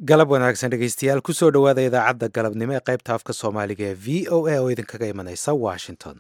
galab wanaagsan dhegeystayaal kusoo dhowaada idaacadda galabnimo ee qaybta afka soomaaliga ee v o a oo idinkaga imanaysa washington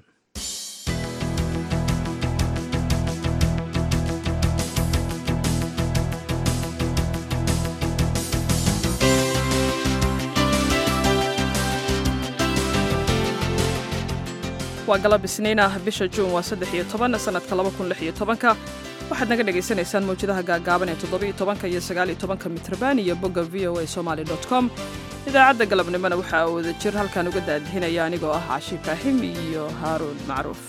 waa galab isniin ah bisha juun waa saddex iyo toban sanadka laba kun lix iyo tobanka waxaad naga dhagaysanaysaan mawjadaha gaagaaban ee toddobiyo tobanka iyo sagaaliyo tobanka mitrban iyo bogga v o a somaali dot com idaacadda galabnimona waxaa wada jir halkan uga daadihinaya anigoo ah cashi ibraahim iyo haaruun macruuf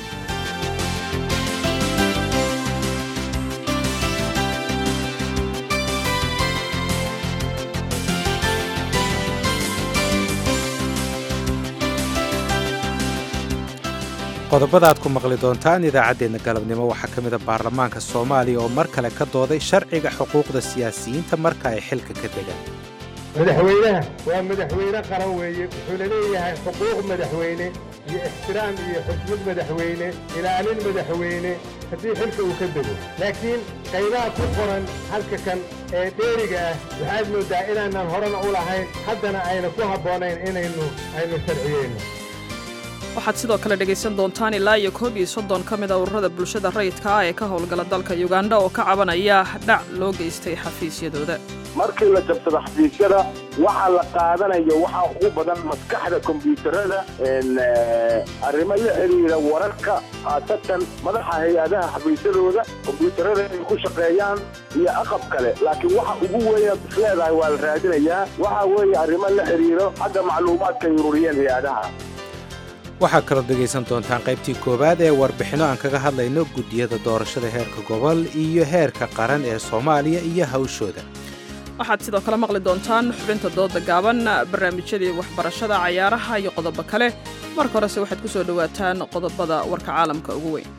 qodobada aad ku maqli doontaan idaacaddeenna galabnimo waxaa ka mid a baarlamaanka soomaaliya oo mar kale ka dooday sharciga xuquuqda siyaasiyiinta marka ay xilka ka degaan madaxweynaha waa madaxweyne qaran weeye wuxuuna leeyahay xuquuq madaxweyne iyo ixtiraam iyo xusmad madaxweyne ilaalin madaxweyne haddii xilka uu ka dego laakiin qaybaha ku qoran halka kan ee dheeriga ah waxaad mooddaa inaanan horena u lahayn haddana ayna ku habboonayn inaynu aynu sharciyeyno waxaad sidoo kale dhegaysan doontaan ilaa iyo koob iyo soddon ka mid a ururada bulshada rayidka ah ee ka howlgala dalka yuganda oo ka cabanaya dhac loo geystay xafiisyadooda markii la jabsado xafiisyada waxaa la qaadanayo waxaa ugu badan maskaxda kombyuutarada arrimo la xidhiira wararka khaasatan madaxa hay-adaha xafiisyadooda kombyuutarada ay ku shaqeeyaan iyo aqab kale laakiin waxa ugu weyn isleedahay waa la raadinayaa waxaa weeye arrimo la xidhiiro xagga macluumaadka ay ururiyeen hay-adaha waxaa kaloo dhegaysan doontaan qaybtii koowaad ee warbixinno aan kaga hadlayno guddiyada doorashada heerka gobol iyo heerka qaran ee soomaaliya iyo hawshooda waxaad sidoo kale maqli doontaan xubinta dooda gaaban barnaamijyadii waxbarashada cayaaraha iyo qodobo kale marka horese waxaad ku soo dhowaataan qodobada warka caalamka ugu weyn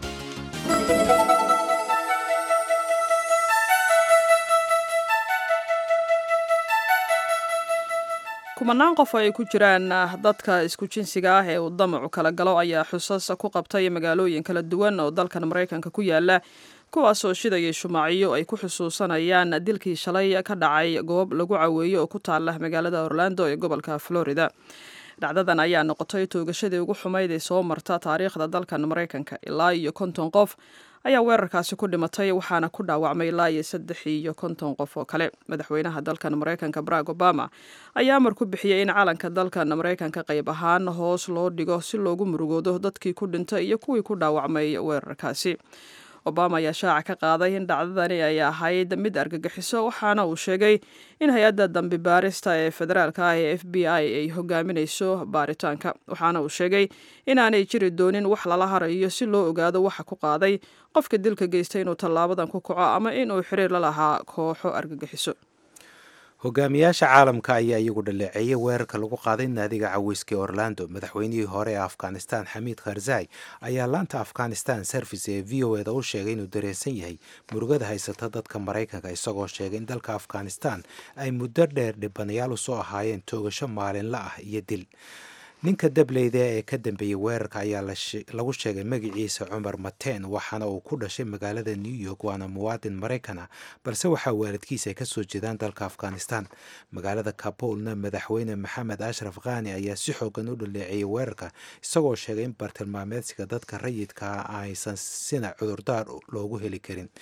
kumanaan qof oo ay ku jiraan dadka isku jinsiga ah ee uu damacu kala galo ayaa xusas ku qabtay magaalooyin kala duwan oo dalkan maraykanka ku yaala kuwaasoo shidayay shumaacyo ay ku xusuusanayaan dilkii shalay ka dhacay goob lagu caweeyo oo ku taala magaalada orlando ee gobolka florida dhacdadan ayaa noqotay toogashadii ugu xumayd ee soo marta taariikhda dalkan maraykanka ilaa iyo konton qof ayaa weerarkaasi ku dhimatay waxaana ku dhaawacmay ilaa iyo saddex iyo konton qof oo kale madaxweynaha dalkan maraykanka barack obama ayaa amar ku bixiyey in calanka dalkan maraykanka qayb ahaan hoos loo dhigo si loogu murugoodo dadkii ku dhintay iyo kuwii ku dhaawacmay weerarkaasi obama ayaa shaaca ka qaaday in dhacdadani ay ahayd mid argagixiso waxaana uu sheegay in hay-adda dambi baarista ee federaalka ah ee f b i ay hogaaminayso baaritaanka waxaana uu sheegay inaanay jiri doonin wax lala harayo si loo ogaado waxa ku qaaday qofka dilka geystay inuu tallaabadan ku kaco ama inuu xiriir la lahaa kooxo argagixiso hogaamiyaasha caalamka ayaa iyagu dhaleeceeyay weerarka lagu qaaday naadiga caweyska ee orlando madaxweynihii hore ee afghanistan xamiid kharzai ayaa laanta afghanistan service ee v o eda u sheegay inuu dareensan yahay murugada haysata dadka maraykanka isagoo sheegay in dalka afghanistan ay muddo dheer dhibanayaal usoo ahaayeen toogasho maalinla ah iyo dil ninka dableyda ee ka dambeeyey weerarka ayaa lagu sheegay magaciisa cumar mateen waxaana uu ku dhashay magaalada new york waana muwaadin maraykana balse waxaa waalidkiisa ay kasoo jeedaan dalka afghanistan magaalada kabulna madaxweyne maxamed ashraf khani ayaa si xoogan u dhaleeceeyey weerarka isagoo sheegay in bartilmaameedsiga dadka rayidkaa aysan sina cudurdaar loogu heli karin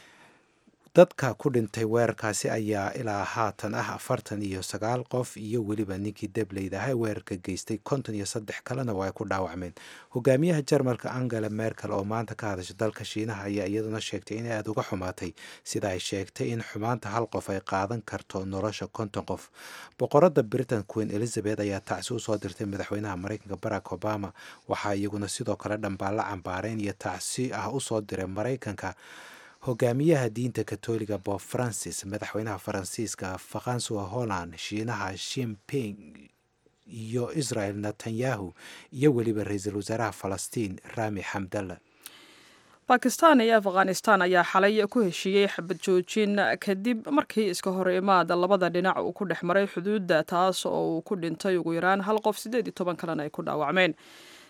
dadka ku dhintay weerarkaasi ayaa ilaa haatan ah afartan iyo sagaal qof iyo weliba ninkii dableyda ah ee weerarka geystay konton iyo saddex kalena waa ay ku dhaawacmeen hogaamiyaha jarmalka angela merkel oo maanta ka hadasha dalka shiinaha ayaa iyaduna sheegtay inay aada uga xumaatay sida ay sheegtay in xumaanta hal qof ay qaadan karto nolosha konton qof boqorada britain queen elizabeth ayaa tacsi usoo dirtay madaxweynaha maraykanka barack obama waxaa iyaguna sidoo kale dhambaalla cambaareen iyo tacsi ah usoo diray maraykanka hogaamiyaha diinta katoliga bob francis madaxweynaha faransiiska faransuwa holland shiinaha shimping iyo israel netanyahu iyo weliba ra-iisul wasaaraha falastiin rami xamdalla bakistan iyo afghanistan ayaa xalay ku heshiiyey xabad joojin kadib markii iska hor imaada labada dhinac uu ku dhex maray xuduudda taas oo uu ku dhintay ugu yaraan hal qof siddeed iyo toban kalena ay ku dhaawacmeen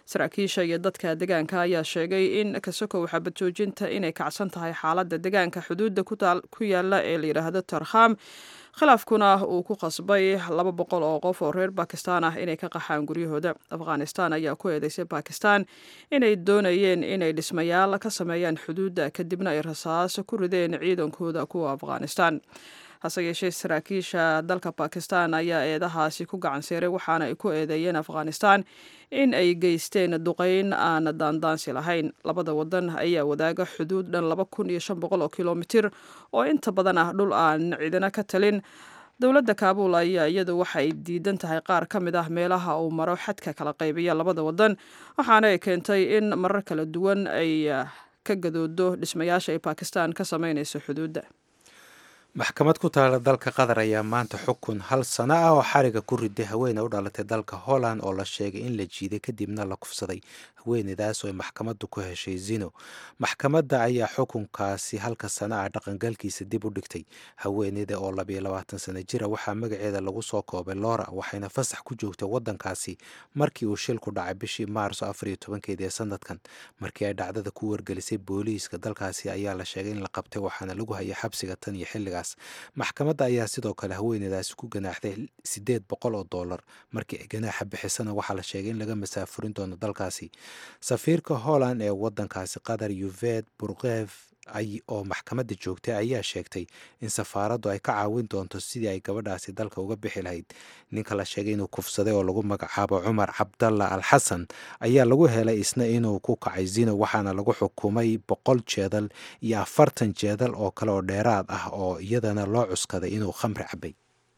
saraakiisha iyo dadka deegaanka ayaa sheegay in kasokow xabajoojinta inay kacsan tahay xaaladda deegaanka xuduudda ku yaala ee la yidhaahdo tarkham khilaafkuna uu ku qasbay laba boqol oo qof oo reer bakistan ah inay ka qaxaan guryahooda afghanistan ayaa ku eedeysay bakistan inay doonayeen inay dhismayaal ka sameeyaan xuduudda kadibna ay rasaas ku rideen ciidankooda kuwa afghanistan hase yeeshee saraakiisha dalka bakistan ayaa eedahaasi ku gacanseeray waxaana ay ku eedeeyeen afghanistan in ay geysteen duqeyn aan daandaansi lahayn labada wadan ayaa wadaaga xuduud dhan laba kun iyo shan boqol oo kilomitir oo inta badan ah dhul aan cidina ka talin dowladda kaabul ayaa iyadu waxay diidan tahay qaar ka mid ah meelaha uu maro xadka kala qaybiya labada wadan waxaana ay keentay in marar kala duwan ay ka gadoodo dhismayaasha ay bakistan ka sameynayso xuduudda maxkamad ku taala dalka qatar ayaa maanta xukun hal sano ah oo xariga ku riday haweene u dhalatay dalka holland oo la sheegay in la jiiday kadibna la kufsaday haweeneydaas oo ay maxkamaddu ku heshay zino maxkamadda ayaa xukunkaasi halka sano ah dhaqangalkiisa dib u dhigtay haweeneyda oo labiyo labaatan sano jira waxaa magaceeda lagu soo koobay lora waxayna fasax ku joogtay waddankaasi markii uu shilku dhacay bishii maarso afar iyo tobankeedii ee sanadkan markii ay dhacdada ku wargelisay booliiska dalkaasi ayaa la sheegay in la qabtay waxaana lagu hayay xabsiga tan iyo xilligaas maxkamadda ayaa sidoo kale haweeneydaasi ku ganaaxday siddeed boqol oo dollar markii ay ganaaxa bixisana waxaa la sheegay in laga masaafurin doono dalkaasi safiirka holland ee waddankaasi qatar yuved burkev oo maxkamadda joogtay ayaa sheegtay in safaaraddu ay ka caawin doonto sidii ay gabadhaasi dalka uga bixi lahayd ninka la sheegay inuu kufsaday oo lagu magacaabo cumar cabdalla al xasan ayaa lagu helay isna inuu ku kacay zino waxaana lagu xukumay boqol jeedal iyo afartan jeedal oo kale oo dheeraad ah oo iyadana loo cuskaday inuu khamri cabay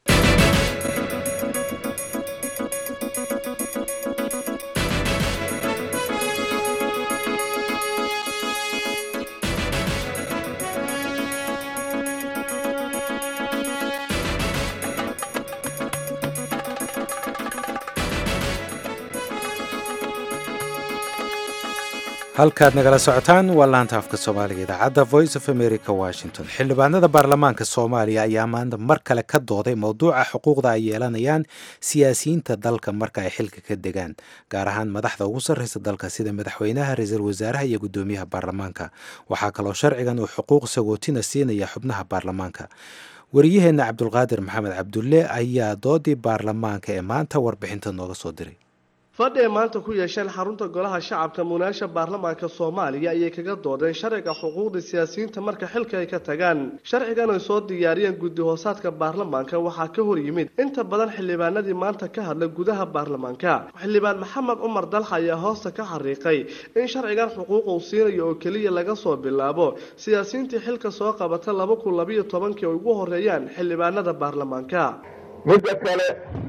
halkaad nagala socotaan waa laanta afka soomaaliga idaacadda voice of america washington xildhibaanada baarlamaanka soomaaliya ayaa maanta mar kale ka dooday mowduuca xuquuqda ay yeelanayaan siyaasiyiinta dalka marka ay xilka ka degaan gaar ahaan madaxda ugu sarreysa dalka sida madaxweynaha ra-iisul wasaaraha iyo guddoomiyaha baarlamaanka waxaa kaloo sharcigan uu xuquuq sagootina siinaya xubnaha baarlamaanka wariyaheenna cabdulqaadir maxamed cabdulle ayaa doodii baarlamaanka ee maanta warbixinta nooga soo diray fadhi ay maanta ku yeesheen xarunta golaha shacabka munaasha baarlamaanka soomaaliya ayay kaga doodeen sharciga xuquuqda siyaasiyiinta marka xilka ay ka tagaan sharcigan ay soo diyaariyeen guddi hoosaadka baarlamaanka waxaa ka hor yimid inta badan xildhibaanadii maanta ka hadla gudaha baarlamaanka xildhibaan maxamed cumar dalxa ayaa hoosta ka xariiqay in sharcigan xuquuq uu siinayo oo keliya laga soo bilaabo siyaasiyiintii xilka soo qabata laba kun labayo tobankii ay ugu horeeyaan xildhibaanada baarlamaanka midda kale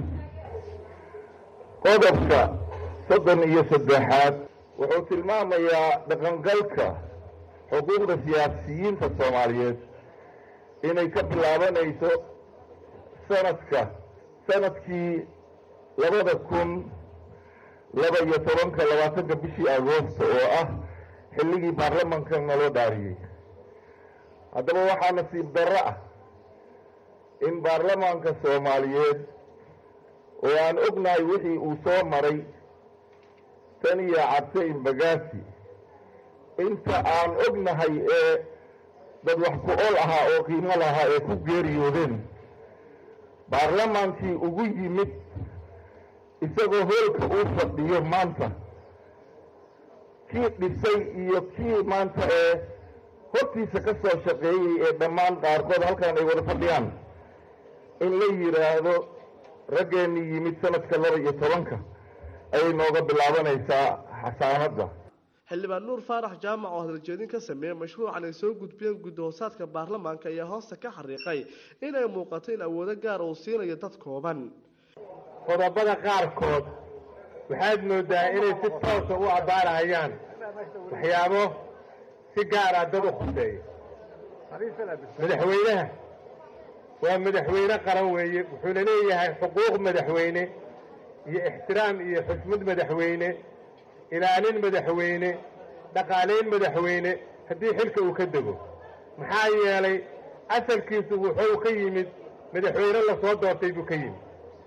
qodobka soddon iyo saddexaad wuxuu tilmaamayaa dhaqangalka xuquuqda siyaasiyiinta soomaaliyeed inay ka bilaabanayso sanadka sanadkii labada kun laba iyo tobanka labaatanka bishii agoosto oo ah xilligii baarlamanka naloo dhaariyey haddaba waxaa nasiib darro ah in baarlamaanka soomaaliyeed oo aan ognahay wixii uu soo maray tan iyo cabse imbagaasi inta aan ognahay ee dad wax ku ol ahaa oo qiimo lahaa ee ku geeriyoodeen baarlamaankii ugu yimid isagoo hoolka uu fadhiyo maanta kii dhisay iyo kii maanta ee hortiisa ka soo shaqeeyey ee dhammaan qaarkood halkan ay wada fadhiyaan in la yidhaahdo raggeenii yimid sanadka laba iyo tobanka ayay nooga bilaabanaysaa xasaanadda xildhibaan nuur faarax jaamac oo hadaljeedin ka sameeyey mashruucan ay soo gudbiyeen guddi hoosaadka baarlamaanka ayaa hoosta ka xariiqay inay muuqato in awoodo gaar uu siinayo dad kooban qodobada qaarkood waxaad moodaa inay si toosa u abbaarahayaan waxyaabo si gaara dad u khuseeya madaxweynaha waa madaxweyne qaran weeye wuxuuna leeyahay xuquuq madaxweyne iyo ixtiraam iyo xusmad madaxweyne ilaalin madaxweyne dhaqaalayn madaxweyne haddii xilka uu ka dego maxaa yeelay asalkiisu wuxuu ka yimid madaxweyne lasoo doortay buu ka yimid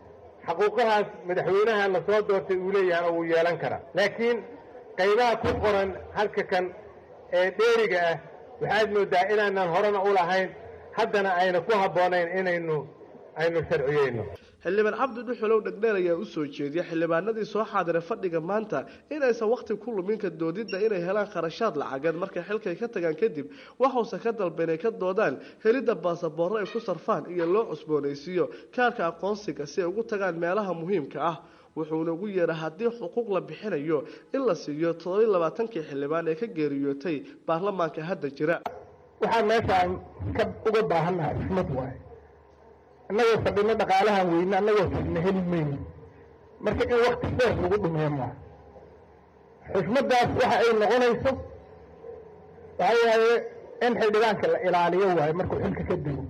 xaquuqahaas madaxweynaha la soo doortay uu leeyahana wuu yeelan karaa laakiin qaybaha ku qoran halka kan ee dheeriga ah waxaad mooddaa inaanan horena u lahayn haddana ayna ku habboonayn inaynu aynu sharciyeyno xildhibaan cabdi dhuxulow dhegdheer ayaa u soo jeediyay xildhibaanadii soo xaadiray fadhiga maanta inaysan wakhti ku luminka doodidda inay helaan kharashaad lacageed markay xilkay ka tagaan kadib waxuuse ka dalba inay ka doodaan helidda baasaboorro ay ku sarfaan iyo loo cusboonaysiiyo kaarka aqoonsiga si ay ugu tagaan meelaha muhiimka ah wuxuuna ugu yeeray haddii xuquuq la bixinayo in la siiyo toddobiy labaatankii xildhibaan ee ka geeriyootay baarlamaanka hadda jira waxaan meeshaan ka uga baahannahay xismad waaye annagoo fadhino dhaqaalahan weyne annagoo fadhino heli mayno marka in wakti dheer lagu dhumiyo maaha xusmaddaas waxa ay noqonayso waxa waaye in xildhibaanka la ilaaliyo waaye markuu xilka ka dego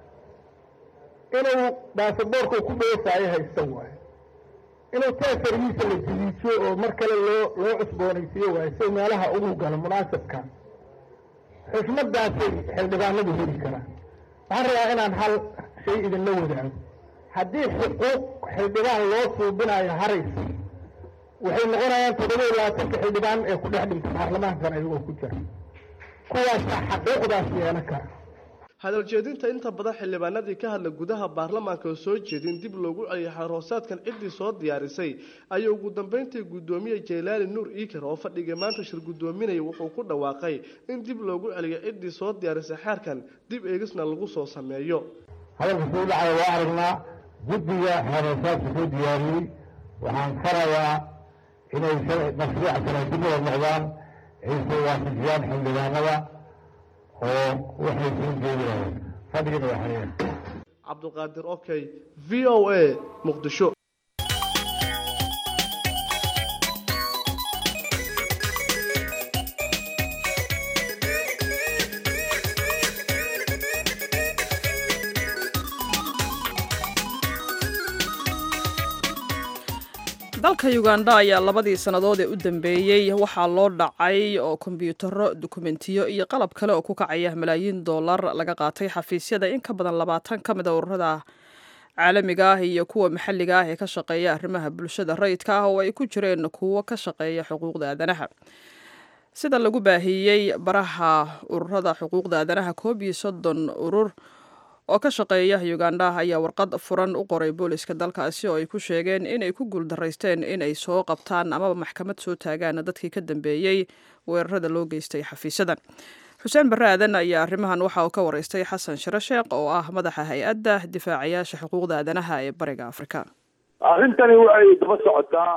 inuu baasaboorka ku dhoofaayo haysto waaye inuu taasarigiisa la jiliijiyo oo mar kale loo loo cusboonaysiiyo waaye si meelaha ugu galo munaasabka xusmaddaasay xildhibaanadu heli karaan waxaan rabaa inaan hal shay idinla wadaago haddii xuquuq xildhibaan loo suubinayo haraysa waxay noqonayaan toddoba iyo labaatanka xildhibaan ee ku dhex dhintay baarlamaankan ayagoo ku jira kuwaasaa xaquuqdaas yeelan kara hadal jeedinta inta badan xildhibaanadii ka hadla gudaha baarlamaanka oo soo jeedin dib loogu celiyay xaroosaadkan ciddii soo diyaarisay ayuu ugu dambeyntii guddoomiye jaylaali nuur iikar oo fadhiga maanta shir guddoominaya wuxuu ku dhawaaqay in dib loogu celiyo ciddii soo diyaarisay xeerkan dib eegisna lagu soo sameeyo hadalka soo dhacaya waa aragnaa guddiga xaroosaadka soo diyaariyey waxaan farayaa inay mashruuca kalaadibada noqdaan ay soo waafajiyaan xildhibaanada oo waxay soo jeedinayeen fadhigana waa xayeen cabduqaadir okey v o a muqdisho dalka uganda ayaa labadii sannadood ee u dambeeyey waxaa loo dhacay oo kombyuutaro dukumentiyo iyo qalab kale oo ku kacaya malaayiin dollar laga qaatay xafiisyada in ka badan labaatan ka mida ururada caalamiga ah iyo kuwa maxalliga ah ee ka shaqeeya arrimaha bulshada rayidka ah oo ay ku jireen kuwo ka shaqeeya xuquuqda aadanaha sida lagu baahiyey baraha ururada xuquuqda aadanaha koob iyo soddon urur oo ka shaqeeya uganda ayaa warqad furan u qoray booliska dalkaasi oo ay ku sheegeen inay ku guuldaraysteen inay soo qabtaan amaba maxkamad soo taagaan dadkii ka dambeeyey weerarada loo geystay xafiisyadan xuseen barre aadan ayaa arrimahan waxa uu ka waraystay xasan shiro sheekh oo ah madaxa hay-adda difaacayaasha xuquuqda aadanaha ee bariga afrika arrintani waxay daba socotaa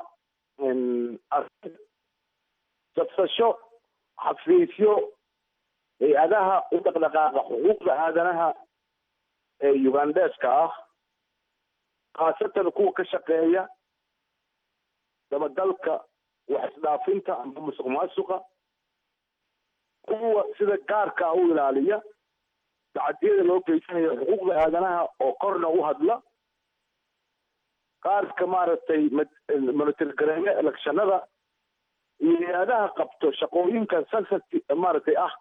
jabsasho xafiisyo hay-adaha u dhaqdhaqaaqa xuquuqda aadanaha ee ugandeska ah khaasatan kuwa ka shaqeeya dabagalka wax isdhaafinta amba musuq maasuqa kuwa sida gaarka ah u ilaaliya tacadiyada loo geysanayo xuquuqda aadanaha oo korna u hadla qaarka maaragtay monitoregareeya electionada iyo hay-adaha qabto shaqooyinka sensati maaragtay ah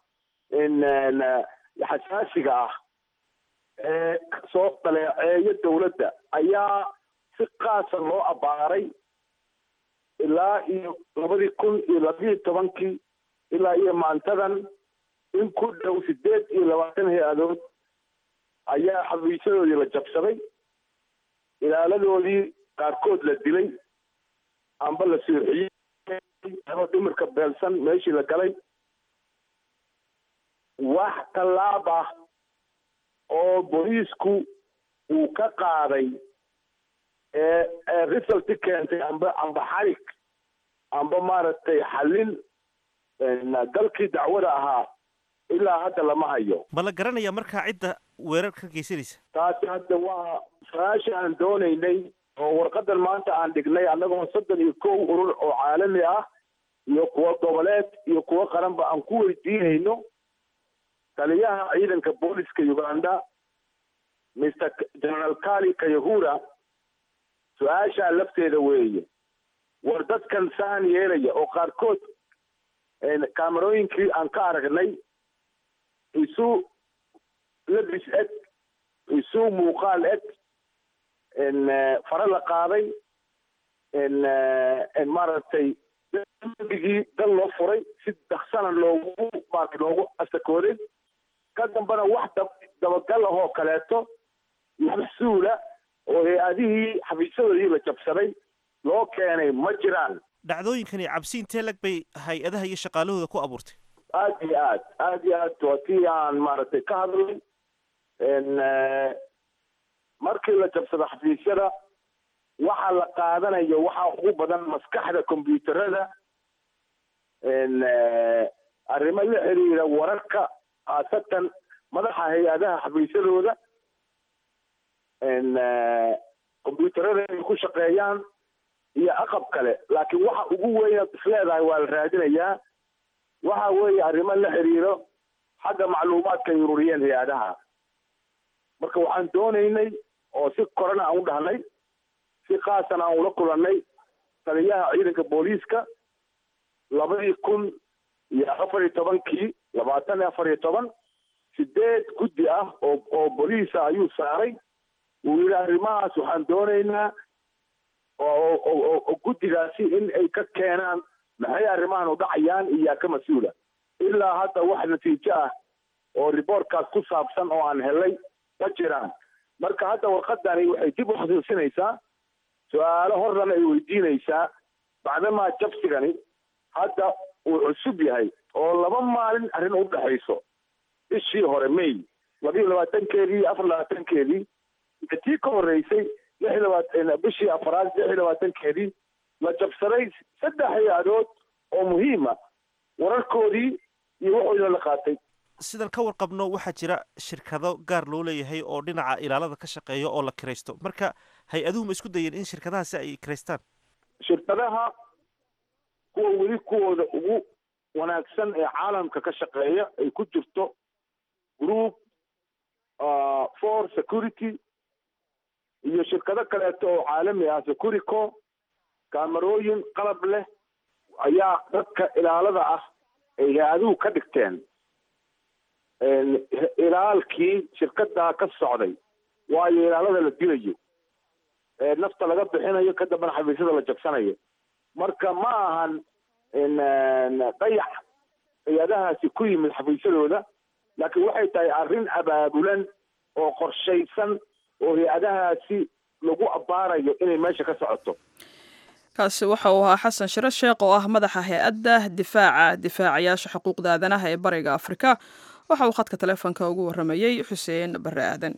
xasaasiga ah ee soo dhaleeceeya dawladda ayaa si qaasa loo abbaaray ilaa iyo labadii kun iyo labiyo tobankii ilaa iyo maantadan in ku dhow sideed iyo labaatan hay-adood ayaa xafiisyadoodii la jabsaday ilaaladoodii qaarkood la dilay amba la suuxiyey ama dhimirka beelsan meeshii la galay wax tallaab ah oo booliisku uu ka qaaday ee resulti keentay amba amba xarig amba maaragtay xallin dalkii dacwada ahaa ilaa hadda lama hayo ma la garanaya markaa cidda weerar ka geysanaysa taasi hadda waa su-aasha aan doonaynay oo warqadan maanta aan dhignay annagoo soddon iyo kow urur oo caalami ah iyo kuwo goboleed iyo kuwo qaranba aan ku weydiinayno taliyaha ciidanka booliska uganda mr general kali kayahura su-aashaa lafteeda weeye war dadkan saan yeelaya oo qaarkood kaamarooyinkii aan ka aragnay isu labis eg isu muuqaal eg fare la qaaday maaragtay dambigii dal loo furay si daksana loogu maarata loogu asakooday ka dambana wax dabagal ahoo kaleeto maxsuula oo hay-adihii xafiisyadoodii la jabsaday loo keenay ma jiraan dhacdooyinkani cabsi intee lag bay hay-adaha iyo shaqaalahooda ku abuurtay aad iyo aad aad iyo aad waa tii aan maaragtay ka hadlay markii la jabsado xafiisyada waxa la qaadanayo waxaa ugu badan maskaxda combyuuterada arrimo la xiriira wararka khaasatan madaxa hay-adaha xafiisyadooda combyuuterada inay ku shaqeeyaan iyo aqab kale laakiin waxa ugu weyn isleedahay waa la raadinayaa waxa weeye arrimo la xiriiro xagga macluumaadka ay ururiyeen hay-adaha marka waxaan doonaynay oo si korana aan u dhahnay si khaasana aan ula kulannay taliyaha ciidanka booliiska labadii kun iyo afar iyo tobankii labaatan iyo afar iyo toban sideed guddi ah oo oo booliisa ayuu saaray wuu yidhi arrimahaas waxaan doonaynaa oo guddigaasi in ay ka keenaan maxay arrimahan u dhacayaan iyaa ka mas-uula ilaa hadda wax natiijo ah oo riboortkaas ku saabsan oo aan helay ma jiraan marka hadda warqadani waxay dib u xusuusinaysaa su-aalo horrana ay weydiinaysaa bacdamaa jabsigani hadda uu cusub yahay oo laba maalin arrin u dhexayso bishii hore may labiyo labaatankeedii iyo afar labaatankeedii iyo tii ka horreysay lix labaatan bishii afaraad lix iyo labaatankeedii la jabsaday saddex hay-adood oo muhiima wararkoodii iyo waxooda la qaatay sidan ka warqabno waxaa jira shirkado gaar loo leeyahay oo dhinaca ilaalada ka shaqeeya oo la kiraysto marka hay-aduhu ma isku dayeen in shirkadahaasi ay kiraystaan shirkadaha kuwa weli kuwooda ugu wanaagsan ee caalamka ka shaqeeya ay ku jirto group for security iyo shirkado kaleeto oo caalami ah securico kaamarooyin qalab leh ayaa dadka ilaalada ah ay hay-aduhu ka dhigteen ilaalkii shirkadaa ka socday waayo ilaalada la dilayo nafta laga bixinayo ka dambana xafiisyada la jabsanayo marka ma ahan dayax hay-adahaasi ku yimid xafiisyadooda laakiin waxay tahay arrin abaabulan oo qorshaysan oo hay-adahaasi lagu abbaarayo inay meesha ka socoto kaasi waxa uu ahaa xasan shiro sheekh oo ah madaxa hay-adda difaaca difaacayaasha xuquuqda aadanaha ee bariga afrika waxa uu khadka taleefonka ugu warramayey xuseen barre aadan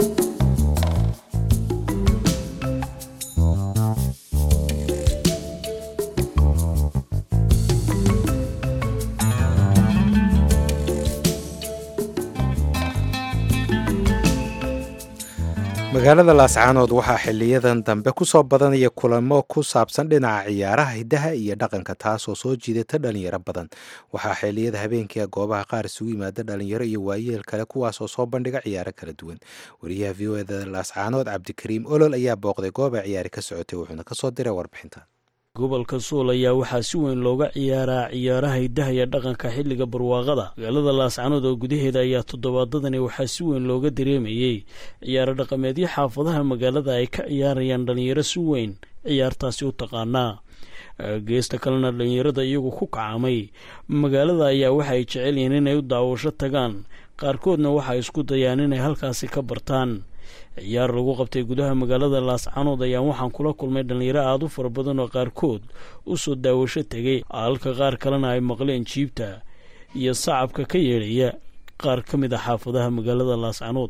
magaalada laascaanood waxaa xiliyadan dambe kusoo badanaya kulamo ku saabsan dhinaca ciyaaraha hiddaha iyo dhaqanka taasoo soo jiidata dhalinyaro badan waxaa xiliyada habeenkia goobaha qaar isugu yimaada dhalinyaro iyo waayeel kale kuwaasoo soo bandhiga ciyaaro kala duwan wariyaha v o eda laascaanood cabdikariim olol ayaa booqday gooba ciyaari ka socotay wuxuuna kasoo diray warbixinta gobolka suul ayaa waxaa si weyn looga ciyaaraa ciyaaraha hiddaha iyo dhaqanka xilliga barwaaqada magaalada laascanood oo gudaheeda ayaa toddobaadadani waxaa si weyn looga dareemayey ciyaaro dhaqameedyo xaafadaha magaalada ay ka ciyaarayaan dhallinyaro si weyn ciyaartaasi u taqaanaa geesta kalena dhallinyarada iyagu ku kacamay magaalada ayaa waxa ay jecel yihiin inay u daawasho tagaan qaarkoodna waxay isku dayaan inay halkaasi ka bartaan ciyaar lagu qabtay gudaha magaalada laascanood ayaan waxaan kula kulmay dhallinyaro aada u fara badan oo qaarkood u soo daawasho tegay halka qaar kalena ay maqleen jiibta iyo sacabka ka yeedhaya qaar ka mid a xaafadaha magaalada laascanood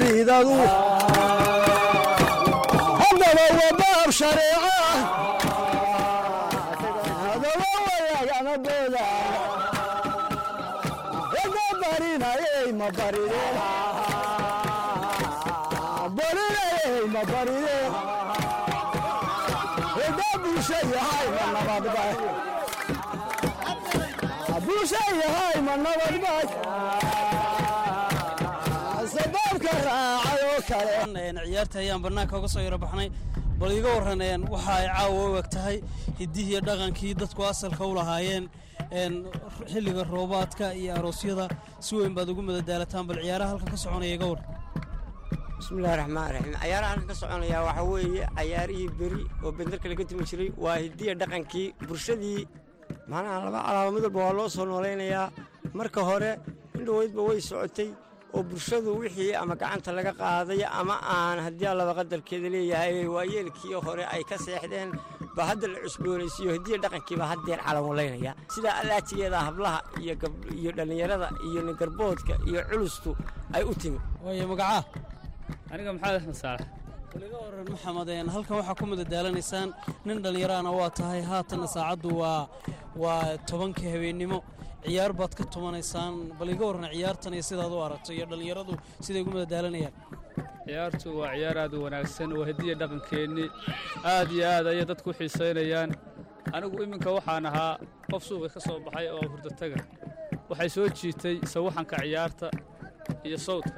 ciyaarta ayaan banaanka uga soo yaro baxnay bal iga warraneen waxa ay caawa u eg tahay hiddihii dhaqankii dadku asalka u lahaayeen xilliga roobaadka iyo aroosyada si weyn baad ugu madadaalataan bal ciyaaraha halka ka soconaya iga war bismillahi raxmaan raxiim cayaaraha halka ka soconaya waxaa weeye cayaarihii beri oo bendelka laga tumi jiray waa hidiya dhaqankii bulshadii macnaha laba calaamo mid walba waa loo soo noolaynayaa marka hore indhoweydba way socotay oo bulshadu wixii ama gacanta laga qaaday ama aan haddii allaba qadarkeeda leeyahay waayeelkii hore ay ka seexdeen baa hadda la cusboonaysiiyo hidiya dhaqankiibaa haddeer calamulaynaya sidaa allaajigeeda hablaha iyo dhallinyarada iyo ningarboodka iyo culustu ay u timi waayo magacaa aniga maxamed axmed saalax waliga waran maxamed halkan waxaa ku madadaalaneysaan nin dhallinyaraana waa tahay haatanna saacaddu waa waa tobankii habeennimo ciyaar baad ka tumanaysaan bal iga warran ciyaartan iyo sidaad u aragto iyo dhallinyaradu siday ugu madadaalanayaan ciyaartu waa ciyaar aad u wanaagsan waa hediya dhaqankeennii aad iyo aad ayay dadku u xiisaynayaan anigu iminka waxaan ahaa qof suuqa ka soo baxay oo hurdataga waxay soo jiitay sawaxanka ciyaarta iyo sawdka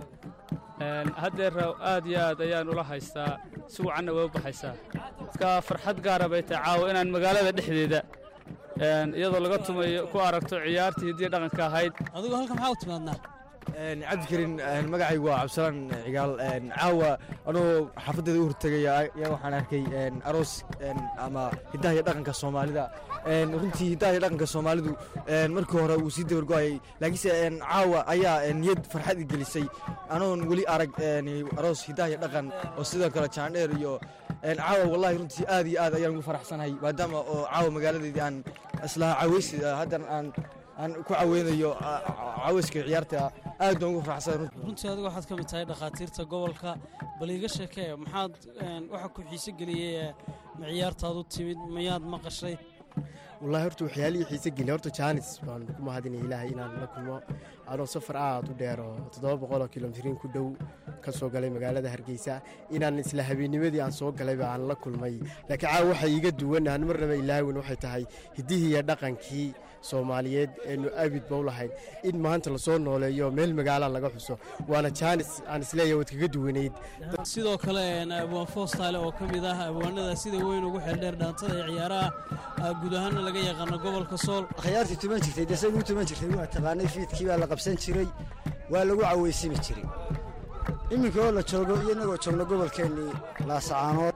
haddeer aad iyo aad ayaan ula haystaa si wacanna way u baxaysaa dadka farxad gaara bay tahay caawa inaan magaalada dhexdeeda iyadoo laga tumayo ku aragto ciyaartii hidiya dhaqanka ahayd adigu halka maxaa u timaadnaa cabdikarin magacaygu waa cabdisalaan cigaal caawa anuu xaafaddeeda u hortegaya ayaa waxaan arkay aroos ama hiddaha iyo dhaqanka soomaalida runtii hiddaha iyo dhaqanka soomaalidu markii hore wuu sii dabargo'ayay laakiinse caawa ayaa niyad farxad i gelisay anoon weli arag aroos hiddaha iyo dhaqan oo sidoo kale jaandheer iyo caawa wallahi runtii aad iyo aad ayaan ugu faraxsanahay maadaama oo caawa magaaladeedii aan islaha caweysi haddan aan aan ku caweynayo caweyska ciyaarta aad baan ugu faraxsan runtii adigu waxaad ka mid tahay dhakhaatiirta gobolka bal iiga sheekee maxaad waxa ku xiise geliyey ma ciyaartaad u timid mayaad maqashay wallahi horta waxyaalihii xiise geliya horta jaanis baan ku mahadinaya ilaahay inaan la kulmo anoo safar aad u dheer oo toddoba boqoloo kilomitrin ku dhow ka soo galay magaalada hargeysa inaan isla habeennimadii aan soo galayba aan la kulmay laakiin caawa waxa iiga duwan aan marnaba ilaawin waxay tahay hiddihii iyo dhaqankii soomaaliyeed eenu abidba u lahayn in maanta lasoo nooleeyo meel magaala laga xuso waana jaanis aan isleeyahay waad kaga duwanayd sidoo kale abwaan foostaale oo ka mid ah abwaanada sida weyn ugu xeeldheer dhaantada ee ciyaaraha guud ahaanna laga yaqaano gobolka sool akhyaartii tuman jirtay dee say ugu tuman jirtay waa taqaanay fiidkii baa la qabsan jiray waa lagu caweysimi jiray iminka oo la joogo iyo innagoo joogno gobolkeennii laasacaanood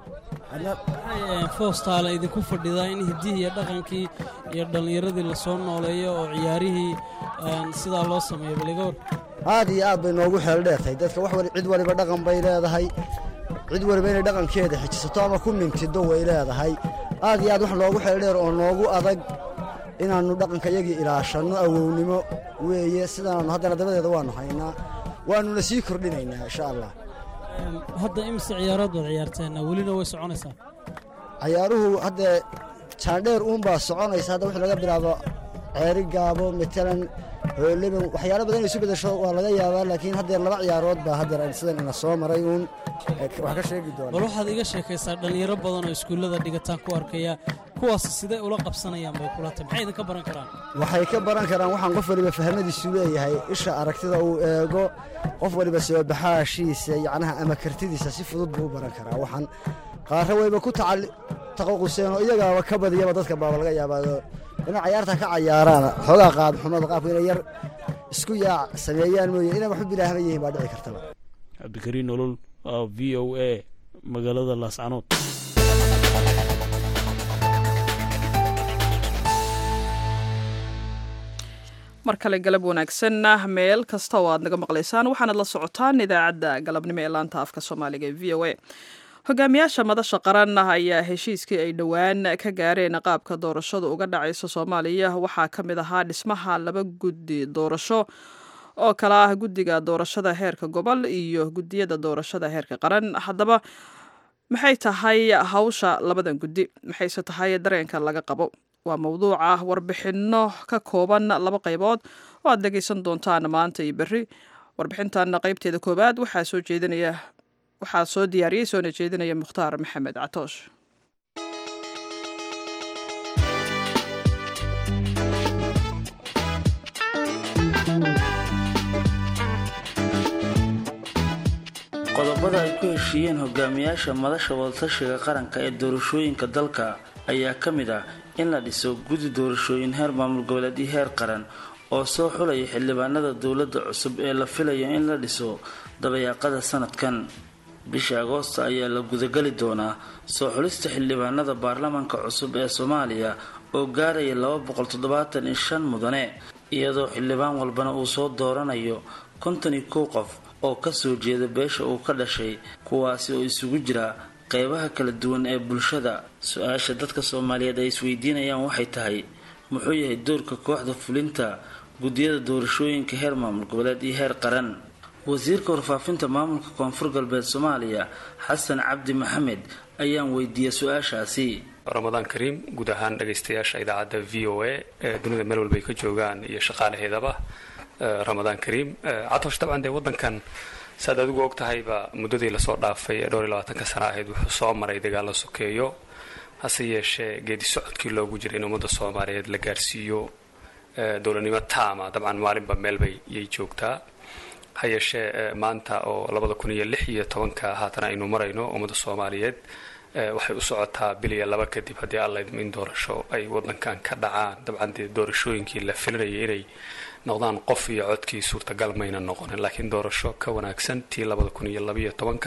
foostaale idinku fadhidaa in hiddihii iyo dhaqankii iyo dhallinyaradii lasoo nooleeyo oo ciyaarihii sidaa loo sameeyo baligoor aad iyo aad bay noogu xeeldheertahay dadka wax cid waliba dhaqan bay leedahay cid waliba inay dhaqankeeda xijisato ama ku mintido way leedahay aad iyo aad wax noogu xeeldheer oo noogu adag inaannu dhaqanka yagii ilaashanno awownimo weeye sidaannu haddana dabadeeda waannu haynaa waannuna sii kordhinaynaa insha allah hadda imise ciyaarood baad ciyaarteen welina way soconaysaa cayaaruhu haddee jaandheer uunbaa soconaysa hadda wixii laga bilaabo ceeri gaabo matalan hooleben waxyaalo badan inay isu bedesho waa laga yaabaa laakiin haddeer laba ciyaarood baa haddeer sidan ina soo maray uun wax ka sheegi doona bal waxaad iga sheekaysaa dhallinyaro badan oo iskuullada dhigataan ku arkaya kuwaas sidee ula qabsanayaan bay kula tahay maxay idinka baran karaan waxay ka baran karaan waxaan qof waliba fahmadiisu leeyahay isha aragtida uu eego qof waliba soo baxaashiisa yacnaha ama kartidiisa si fudud buu u baran karaa waxaan qaarra wayba ku taqaquseen oo iyagaaba ka badiyaba dadka baaba laga yaabaa inay cayaarta ka cayaaraan xoogaa qaab xumada qaabku inay yar isku yaac sameeyaan mooye inay waxu bilaahma yihiin baa dhici kartaba cabdikariin nolol v o a magaalada laascanood mar kale galab wanaagsanna meel kasta oo aad naga maqlaysaan waxaanad la socotaan idaacadda galabnimo ee laanta afka soomaaliga ee v o a hogaamiyaasha madasha qaran ayaa heshiiskii ay dhowaan ka gaareen qaabka doorashadu uga dhacayso soomaaliya waxaa ka mid ahaa dhismaha laba guddi doorasho oo kale ah guddiga doorashada heerka gobol iyo guddiyada doorashada heerka qaran haddaba maxay tahay hawsha labadan guddi maxayse tahay dareenka laga qabo waa mawduuca warbixinno ka kooban laba qaybood oo aad dhegeysan doontaan maanta iyo berri warbixintan qaybteeda koowaad waxaa soo jeedinaya waxaa soo diyaariyey soona jeedinaya mukhtaar maxamed catoosh qodobada ay ku heshiiyeen hogaamiyaasha madasha wadatashiga qaranka ee doorashooyinka dalka ayaa ka mid ah in la dhiso guddi doorashooyin heer maamul goboleed iyo heer qaran oo soo xulaya xildhibaanada dowladda cusub ee la filayo in la dhiso dabayaaqada sanadkan bisha agoosta ayaa la gudageli doonaa soo xulista xildhibaanada baarlamaanka cusub ee soomaaliya oo gaaraya laba boqol toddobaatan iyo shan mudane iyadoo xildhibaan walbana uu soo dooranayo konton iyo kow qof oo kasoo jeeda beesha uu ka dhashay kuwaasi oo isugu jira qeybaha kala duwan ee bulshada su-aasha dadka soomaaliyeed ay isweydiinayaan waxay tahay muxuu yahay doorka kooxda fulinta guddiyada doorashooyinka heer maamul goboleed iyo heer qaran wasiirka warfaafinta maamulka koonfur galbeed soomaaliya xasan cabdi maxamed ayaan weydiiyey su-aashaasi ramadaan kariim guud ahaan dhagaystayaasha idaacadda v o a ee dunida meel walba ay ka joogaan iyo shaqaalaheedaba ramadaan kariim catosh dabcan dee wadankan saaad adigu og tahayba muddadii lasoo dhaafay ee dhowr iyo labaatanka sana ahayd wuxuu soo maray dagaal la sokeeyo hase yeeshee geedi socodkii loogu jiray in ummadda soomaaliyeed la gaarsiiyo dowladnimo taama dabcan maalinba meelbay yay joogtaa ha yeeshee maanta oo labada kun iyo lix iyo tobanka haatan aynu marayno ummadda soomaaliyeed waxay u socotaa bil iyo laba kadib haddii alla idmo in doorasho ay wadankan ka dhacaan dabcan dee doorashooyinkii la filinayay inay noqdaan qof iyo codkii suurtagal mayna noqonin laakiin doorasho ka wanaagsan tii labada kun iyo labaiyo tobanka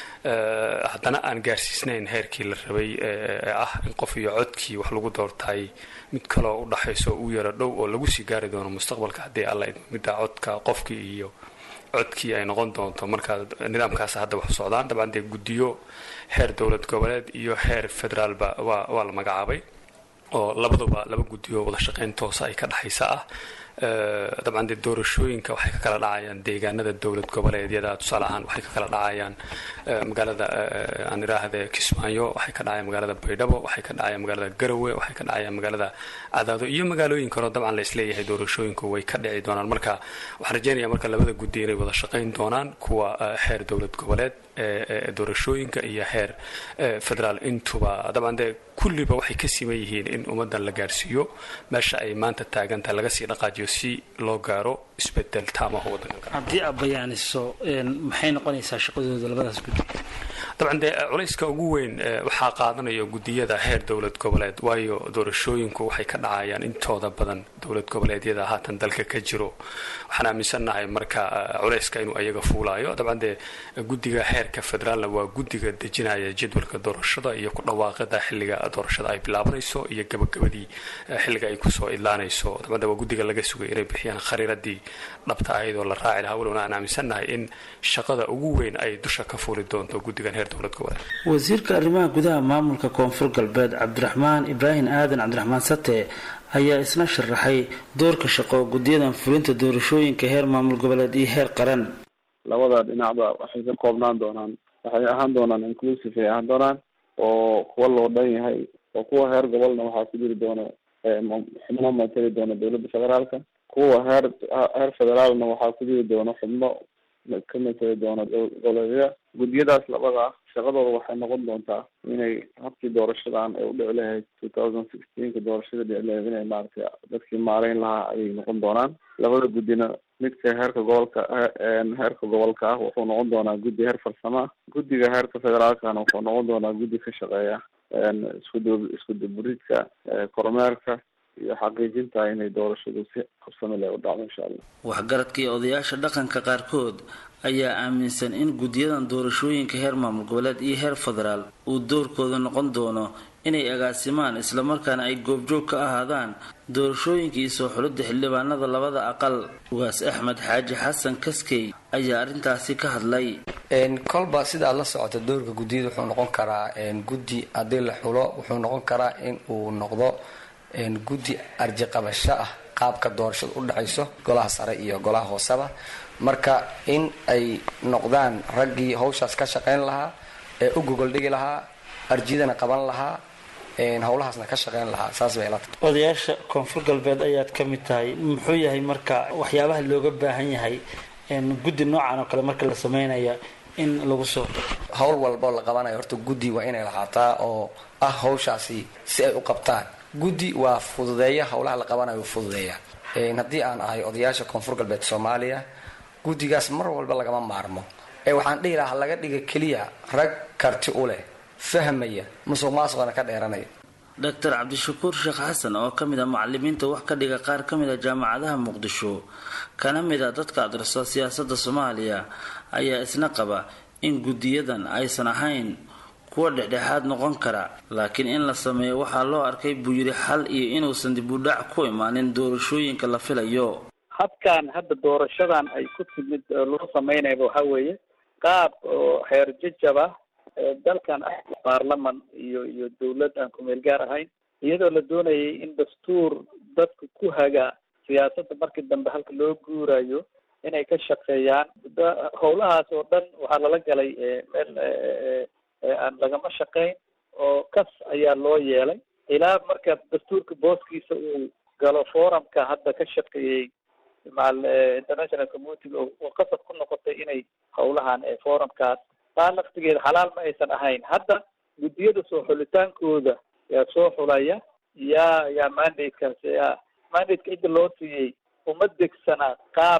haddana aan gaarsiisnayn heerkii la rabay ee ah in qof iyo codkii wax lagu doortay mid kaloo u dhaxayso u yaro dhow oo lagu sii gaari doono mustaqbalka haddii alla idmo midda codka qofkii iyo codkii ay noqon doonto markaa nidaamkaas hadda wax u socdaan dabcan dee guddiyo heer dowlad goboleed iyo heer federaalba waa waa la magacaabay oo labaduba laba guddiyo wada shaqayn toosa ay ka dhexaysa ah dabcan dee doorashooyinka waxay ka kala dhacayaan deegaanada dowlad goboleedyada tusaale ahaan waxay ka kala dhacayaan magaalada aan iraahde kismaayo waxay ka dhacayaan magaalada baydhabo waxay ka dhacayaan magaalada garowe waxay ka dhacayaan magaalada cadaado iyo magaalooyin kaleo dabcan la isleeyahay doorashooyinku way ka dhici doonaan marka waxaan rajeynaya marka labada guddi inay wada shaqayn doonaan kuwa heer dowlad goboleed ee doorashooyinka iyo heer federaal intuba dabcan dee kulliba waxay ka siman yihiin in ummadan la gaarsiiyo meesha ay maanta taagantahay laga sii dhaqaajiyo si loo gaaro isbedel taamaha wadanka haddii aad bayaaniso maxay noqonaysaa shaqadooda labadaas guddi dabcan dee culayska ugu weyn waxaa qaadanaya guddiyada heer dowlad goboleed waayo doorashooyinku waxay ka dhacayaan intooda badan dowlad goboleedyada haatan dalka ka jiro waxaan aaminsannahay marka culayska inuu ayaga fuulaayo dabcan dee guddiga heerka federaalna waa guddiga dejinaya jadwalka doorashada iyo ku dhawaaqida xilliga doorashada ay bilaabanayso iyo gabagabadii xilliga ay kusoo idlaanayso dabcan dee waa guddiga laga sugay inay bixiyaan khariiradii dhabta ahayd oo la raaci lahaa walowna aan aaminsannahay in shaqada ugu weyn ay dusha ka fuuli doonto guddigan heer dowlad goboleed wasiirka arrimaha gudaha maamulka koonfur galbeed cabdiraxmaan ibraahim aadan cabdiraxmaan sate ayaa isna sharaxay doorka shaqo guddiyadan fulinta doorashooyinka heer maamul goboleed iyo heer qaran labada dhinacba waxay ka koobnaan doonaan waxay ahaan doonaan inclusive ay ahaan doonaan oo kuwa loo dhan yahay oo kuwa heer gobolna waxaa ku jiri doona xubno matali doona dowladda federaalka kuwa heer heer federaalna waxaa ku jiri doona xubno ka matali doona goboleedya guddiyadaas labada ah shaqadooda waxay noqon doontaa inay habkii doorashadan ay udhici lahayd two thousand sixteenka doorashada dhici lahayd inay maaragtay dadkii maareyn lahaa ayay noqon doonaan labada guddina midka heerka gobolka heerka gobolka ah wuxuu noqon doonaa guddi heer farsamo ah guddiga heerka federaalkana wuxuu noqon doonaa guddi ka shaqeeya iskudu iskuduburidka kormeerka iyo xaqiijinta inay doorashadu si habsami leh u dhacdo insha allah waxgaradka iyo odayaasha dhaqanka qaarkood ayaa aaminsan in guddiyadan doorashooyinka heer maamul goboleed iyo heer federaal uu doorkooda noqon doono inay agaasimaan islamarkaana ay goobjoog ka ahaadaan doorashooyinka iyo soo xulidda xildhibaanada labada aqal ugaas axmed xaaji xasan kaskey ayaa arrintaasi ka hadlay kolba sidaad la socota doorka guddiyada wuxuu noqon karaa guddi haddii la xulo wuxuu noqon karaa in uu noqdo guddi arjiqabasho ah qaabka doorashada u dhacayso golaha sare iyo golaha hooseba marka in ay noqdaan raggii hawshaas ka shaqayn lahaa ee u gogol dhigi lahaa arjidana qaban lahaa howlahaasna ka shaqayn lahaa saas bay ila tahay odayaasha koonfur galbeed ayaad ka mid tahay muxuu yahay marka waxyaabaha looga baahan yahay guddi noocan oo kale marka la sameynaya in lagu soo howl walboo la qabanayo horta guddi waa inay lahaataa oo ah hawshaasi si ay u qabtaan guddi waa fududeeya howlaha la qabanayo fududeeya haddii aan ahay odayaasha koonfur galbeed soomaaliya guddigaas mar walba lagama maarmo ee waxaan dhihi lahaa laga dhiga keliya rag karti u leh fahmaya musuq maasuqana ka dheeranaya doctor cabdishakuur sheekh xasan oo ka mid ah macalimiinta wax ka dhiga qaar ka mid a jaamacadaha muqdisho kana mid a dadka adrasa siyaasadda soomaaliya ayaa isna qaba in guddiyadan aysan ahayn kuwa dhexdhexaad noqon kara laakiin in la sameeyo waxaa loo arkay buu yidhi xal iyo inuusan dib u dhac ku imaanin doorashooyinka la filayo habkan hadda doorashadan ay ku timid loo samaynayba waxa weeye qaab oo heer jajab ah dalkan ah baarlaman iyo iyo dawlad aan kumeel gaar ahayn iyadoo la doonayay in dastuur dadka ku haga siyaasadda markii dambe halka loo guurayo inay ka shaqeeyaan howlahaas oo dhan waxaa lala galay meel aan lagama shaqayn oo kas ayaa loo yeelay ilaa marka dastuurka booskiisa uu galo forumka hadda ka shaqeeyey maal international community oo qasab ku noqotay inay howlahan forumkaas taa laftigeeda xalaal ma aysan ahayn hadda guddiyada soo xulitaankooda yaa soo xulaya yaa yaa mandatekaas yaa mandateka cidda loo siiyey uma degsana qaab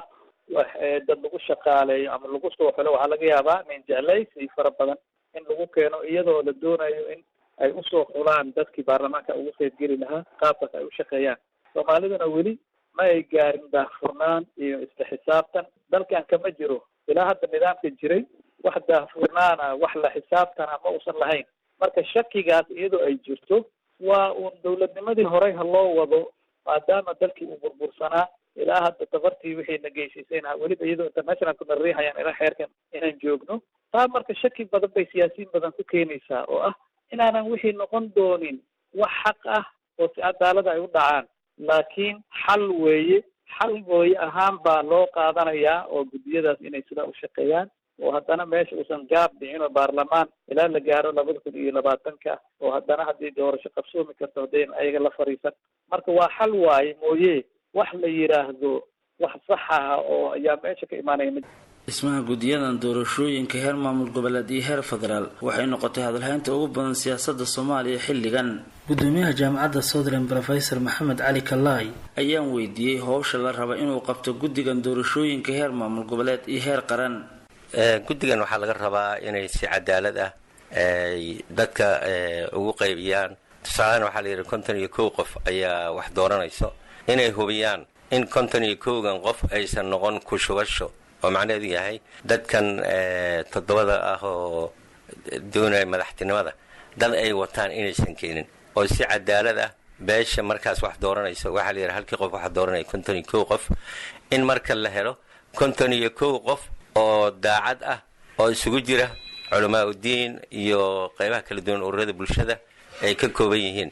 dad lagu shaqaaleeyo ama lagu soo xulo waxaa laga yaabaa min jeclaysi fara badan in lagu keeno iyadoo la doonayo in ay usoo xulaan dadkii baarlamaanka ugu qaybgeli lahaa qaabkaas ay u shaqeeyaan soomaaliduna weli ma ay gaarin daahfurnaan iyo isla xisaabtan dalkan kama jiro ilaa hadda nidaamka jiray wax daahfurnaana wax la xisaabtana ma uusan lahayn marka shakigaas iyadoo ay jirto waa uun dawladnimadii horey ha loo wado maadaama dalkii uu burbursanaa ilaa hadda tabartii wixii na geysisayna weliba iyadoo internationalku na riixayaan ilaa xeerkan inaan joogno taa marka shaki badan bay siyaasiyiin badan ku keenaysaa oo ah inaanan wixii noqon doonin wax xaq ah oo si cadaalada ay u dhacaan laakiin xal weeye xal gooye ahaan baa loo qaadanayaa oo guddiyadaas inay sidaa u shaqeeyaan oo haddana meesha uusan gaab dhicin oo baarlamaan ilaa la gaaro labada kun iyo labaatanka oo haddana haddii doorasho qabsoomi karto haddayn ayaga la fariisan marka waa xal waaye mooye wax la yidhaahdo wax sax ah oo ayaa meesha ka imaanaya mid dhismaha guddiyadan doorashooyinka heer maamul goboleed iyo heer federaal waxay noqotay hadalhaynta ugu badan siyaasadda soomaaliya xilligan gudoomiyaha jaamacadda southern professor maxamed cali kalaay ayaan weydiiyey howsha la raba inuu qabto guddigan doorashooyinka heer maamul goboleed iyo heer qaran guddigan waxaa laga rabaa inay si cadaalad ah ay dadka ugu qaybiyaan tusaalehan waxaa la yidhi konton iyo kow qof ayaa wax dooranayso inay hubiyaan in konton iyo kowgan qof aysan noqon ku shubasho oo macnaheedu yahay dadkan toddobada ah oo doonaya madaxtinimada dad ay wataan inaysan keenin oo si cadaalad ah beesha markaas wax dooranayso waxaa la yidhi halkii qof waxa dooranaya konton iyo kow qof in marka la helo konton iyo kow qof oo daacad ah oo isugu jira culamaa udiin iyo qeybaha kala duwan ururada bulshada ay ka kooban yihiin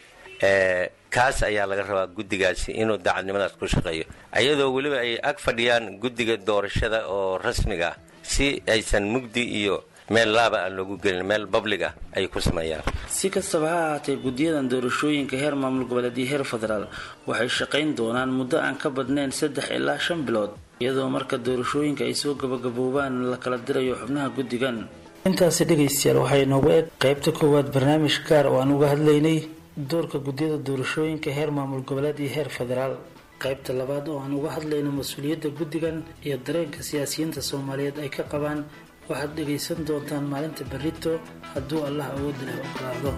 kaas ayaa laga rabaa guddigaasi inuu daacadnimadaas ku shaqeeyo iyadoo weliba ay ag fadhiyaan guddiga doorashada oo rasmiga ah si aysan mugdi iyo meel laaba aan loogu gelin meel bablig ah ay ku sameeyaan si kastaba ha ahaatee guddiyadan doorashooyinka heer maamul goboleed iyo heer federaal waxay shaqayn doonaan muddo aan ka badnayn saddex ilaa shan bilood iyadoo marka doorashooyinka ay soo gabagaboobaan la kala dirayo xubnaha guddigan intaasi dhegaystayaal waxaa inoogu eg qaybta koowaad barnaamij gaar oo aan uga hadlaynay doorka guddiyada doorashooyinka heer maamul goboleed iyo heer federaal qaybta labaad oo aan uga hadlayno mas-uuliyadda guddigan iyo dareenka siyaasiyiinta soomaaliyeed ay ka qabaan waxaad dhegaysan doontaan maalinta berrito hadduu allah awoodda leh ogolaado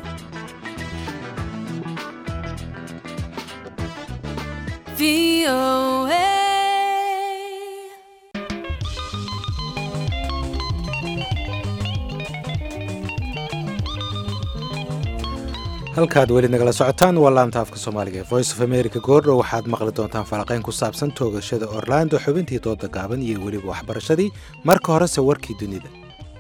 halkaad weli nagala socotaan waa laanta afka soomaaliga ee voice of america goordhow waxaad maqli doontaan falanqayn ku saabsan toogashada orlando xubintii dooda gaaban iyo weliba waxbarashadii marka horese warkii dunida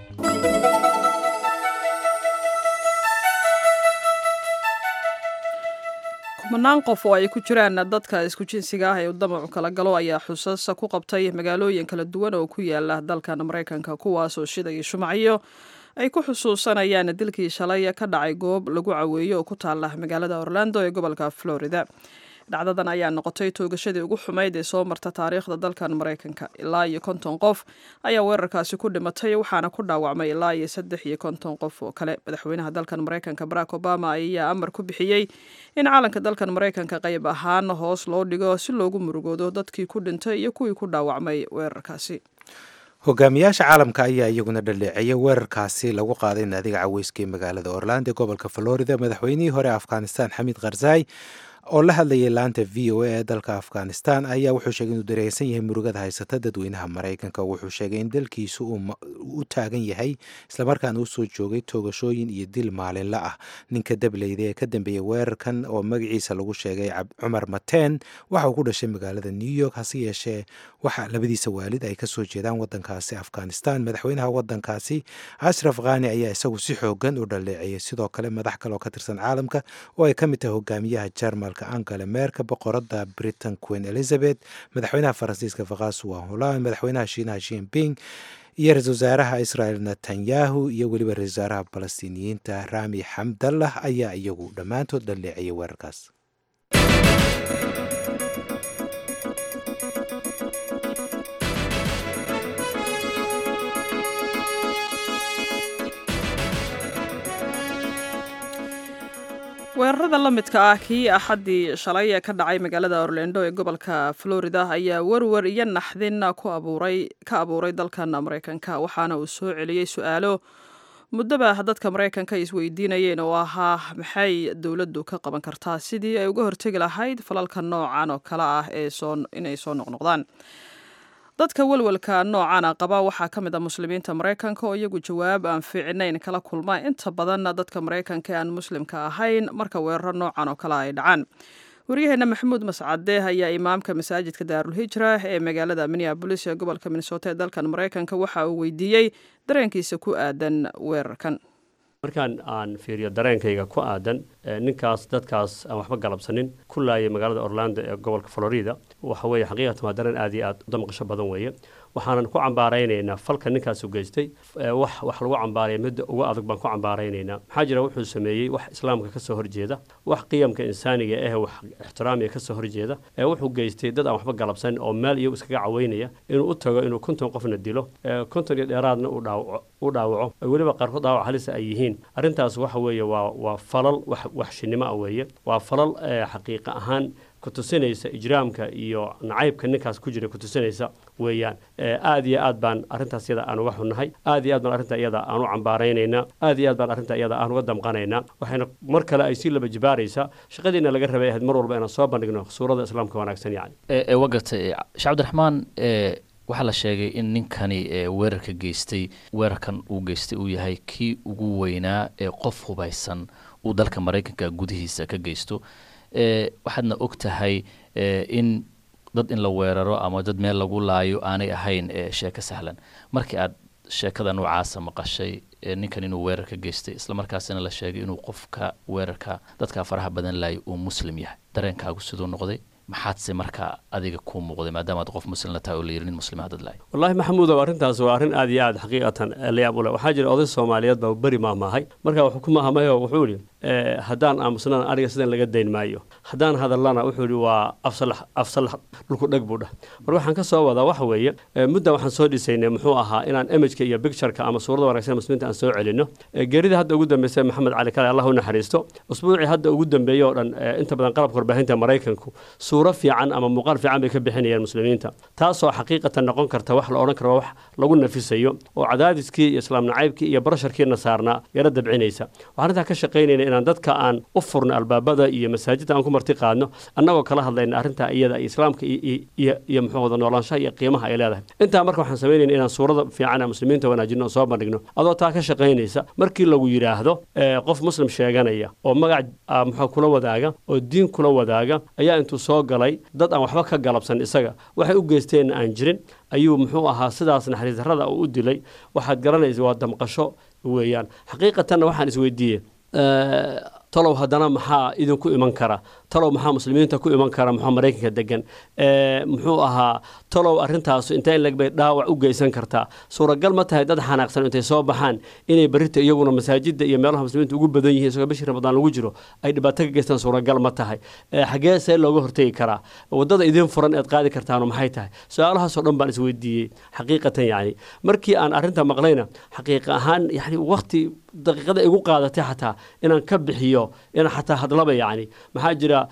kumanaan qof oo ay ku jiraan dadka isku jinsiga ah ee uu damacu kala galo ayaa xusas ku qabtay magaalooyin kala duwan oo ku yaala dalkan maraykanka kuwaasoo shidaya shumacyo ay ku xusuusanayaan dilkii shalay ka dhacay goob lagu caweeyo oo ku taala magaalada orlando ee gobolka florida dhacdadan ayaa noqotay toogashadii ugu xumayd ee soo marta taariikhda dalkan maraykanka ilaa iyo konton qof ayaa weerarkaasi ku dhimatay waxaana ku dhaawacmay ilaa iyo saddex iyo konton qof oo kale madaxweynaha dalkan maraykanka barack obama ayaa amar ku bixiyey in caalanka dalkan maraykanka qayb ahaan hoos loo dhigo si loogu murugoodo dadkii ku dhintay iyo kuwii ku dhaawacmay weerarkaasi hogaamiyaasha caalamka ayaa iyaguna dhaleeceeyay weerarkaasi lagu qaaday naadiga caweyska ee magaalada orlando ee gobolka florida madaxweynihii hore afghanistan xamiid karzai oo la hadlayay laanta v o a ee dalka afghanistan ayaa wuxuu sheegay inuu dareensan yahay murugada haysata dadweynaha maraykanka wuxuu sheegay in dalkiisu uu u taagan yahay islamarkaana usoo joogay toogashooyin iyo dil maalinla ah ninka dableyda ee ka dambeeyey weerarkan oo magaciisa lagu sheegay cumar mateen waxa uu ku dhashay magaalada new york hase yeeshee waxa labadiisa waalid ay kasoo jeedaan wadankaasi afghanistan madaxweynaha wadankaasi ashraf khani ayaa isagu si xoogan u dhaleeceeyay sidoo kale madax kale oo ka tirsan caalamka oo ay ka mid tahay hogaamiyaha jarmalka angela merka boqorada britain queen elizabeth madaxweynaha faransiiska fakhasuwa holan madaxweynaha shiinaha jinping iyo ra-isul wasaaraha israel netanyahu iyo weliba ra-isul wasaaraha falastiiniyiinta rami xamdallah ayaa iyagu dhammaantood dhaleeciyay weerarkaas weerarada la midka ah kii axaddii shalay ee ka dhacay magaalada orlando ee gobolka florida ayaa werwer iyo naxdin ka abuuray dalkan maraykanka waxaana uu soo celiyey su-aalo muddoba dadka maraykanka ay isweydiinayeen oo ahaa maxay dowladdu ka qaban kartaa sidii ay uga hortegi lahayd falalka noocan oo kale ah ee inay soo noqnoqdaan dadka welwelka noocana qaba waxaa ka mid a muslimiinta maraykanka oo iyagu jawaab aan fiicnayn kala kulma inta badan dadka maraykanka ee aan muslimka ahayn marka weeraro noocan oo kale ay dhacaan waryaheena maxamuud mascade ayaa imaamka masaajidka daarulhijra ee magaalada minneabolis ee gobolka minnesota ee dalkan maraykanka waxa uu weydiiyey dareenkiisa ku aadan weerarkan markaan aan fiiriyo dareenkayga ku aadan ninkaas dadkaas aan waxba galabsanin ku laayay magaalada orlando ee gobolka florida waxa weeye xaqiiqatan waa dareen aad iyo aad u damqasho badan weeye waxaanan ku cambaaraynaynaa falka ninkaas u geystay wax wax lagu cambaaraya midda ugu adag baan ku cambaaraynaynaa maxaa jira wuxuu sameeyey wax islaamka kasoo horjeeda wax qiyamka insaaniga eh wax ixtiraamiga kasoo horjeeda ee wuxuu geystay dad aan waxba galabsanin oo meel iyagu iskaga caweynaya inuu u tago inuu konton qofna dilo konton iyo dheeraadna u dhaawaco weliba qaarkood dhaawac halisa ay yihiin arrintaas waxa weeye waa waa falal wax waxshinimo ah weeye waa falal xaqiiqa ahaan kutusinaysa ijraamka iyo nacaybka ninkaas ku jira kutusinaysa weeyaan aad iyo aad baan arrintaas iyada aan uga xunnahay aad iyo aad baan arrinta iyada aan u cambaaraynaynaa aad iyo aad baan arrinta iyada aan uga damqanaynaa waxayna mar kale ay sii laba jibaaraysaa shaqadiina laga rabay ahayd mar walba inaan soo bandhigno suurada islaamka wanaagsan yani wagartay sheekh cabdiraxmaan waxaa la sheegay in ninkani weerarka geystay weerarkan uu geystay uu yahay kii ugu weynaa ee qof hubaysan uu dalka maraykanka gudihiisa ka geysto waxaadna og tahay in dad in la weeraro ama dad meel lagu laayo aanay ahayn sheeko sahlan markii aad sheekada noocaasa maqashay ninkan inuu weerar ka geystay islamarkaasina la sheegay inuu qofka weerarka dadka faraha badan laayo uu muslim yahay dareenkaagu siduu noqday maxaadse marka adiga kuu muuqday maadaamaad qof muslimla tahay oo la yiri nin muslima dad lahay wallaahi maxamuudow arrintaas waa arrin aad iyo aad xaqiiqatan layaab u leh waxaa jira oday soomaaliyeed baa beri maahmaahay marka wuxuu ku maahmayo wuxuu yidhi haddaan aamusnaan aniga sidan laga dayn maayo haddaan hadallana wuxuu yidhi waa afsalax afsalax dhulku dheg buu dhah mar waxaan ka soo wadaa waxa weeye mudda waxaan soo dhisaynay muxuu ahaa inaan imageka iyo bictureka ama suurada wanaagsan muslimiinta aan soo celino geerida hadda ugu dambeysay maxamed cali kale allah u naxariisto usbuucii hadda ugu dambeeyey oo dhan inta badan qalabka warbaahinta maraykanku suuro fiican ama muuqaal fiican bay ka bixinayaan muslimiinta taasoo xaqiiqatan noqon karta wax la odhan karo wax lagu nafisayo oo cadaadiskii iyo islaam nacaybkii iyo barasharkiina saarnaa yaro dabcinaysa waxaan arrintaa ka shaqaynayna inaan dadka aan u furno albaabada iyo masaajidda aan ku marti qaadno annagoo kala hadlayna arrintaa iyada iyo islaamka iyo muxuu wada noolaanshaha iyo qiimaha ay leedahay intaa marka waxaan samaynayna inaan suurada fiican aan muslimiinta wanaajino oo soo bandhigno adoo taa ka shaqaynaysa markii lagu yidhaahdo qof muslim sheeganaya oo magac muxuu kula wadaaga oo diin kula wadaaga ayaa intuu soo galay dad aan waxba ka galabsan isaga waxay u geysteenna aan jirin ayuu muxuu ahaa sidaas naxariis darrada uu u dilay waxaad garanaysa waa damqasho weeyaan xaqiiqatanna waxaan isweydiiyey talow haddana maxaa idinku iman kara talow maxaa muslimiinta ku iman kara muxuu maraykanka degan muxuu ahaa talow arrintaasu intee in lagbay dhaawac u geysan kartaa suuragal ma tahay dad xanaaqsan intay soo baxaan inay berrita iyaguna masaajidda iyo meelaha muslimiinta ugu badan yihiin isagoo bishii ramadaan lagu jiro ay dhibaato ka geystaan suuragal ma tahay xagee see looga hortegi karaa waddada idiin furan eed qaadi kartaanu maxay tahay su-aalahaasoo dhan baan isweydiiyey xaqiiqatan yacni markii aan arrinta maqlayna xaqiiqa ahaan yani waqti daqiiqada igu qaadatay xataa inaan ka bixiyo inaan xataa hadlaba yacni maxaa jira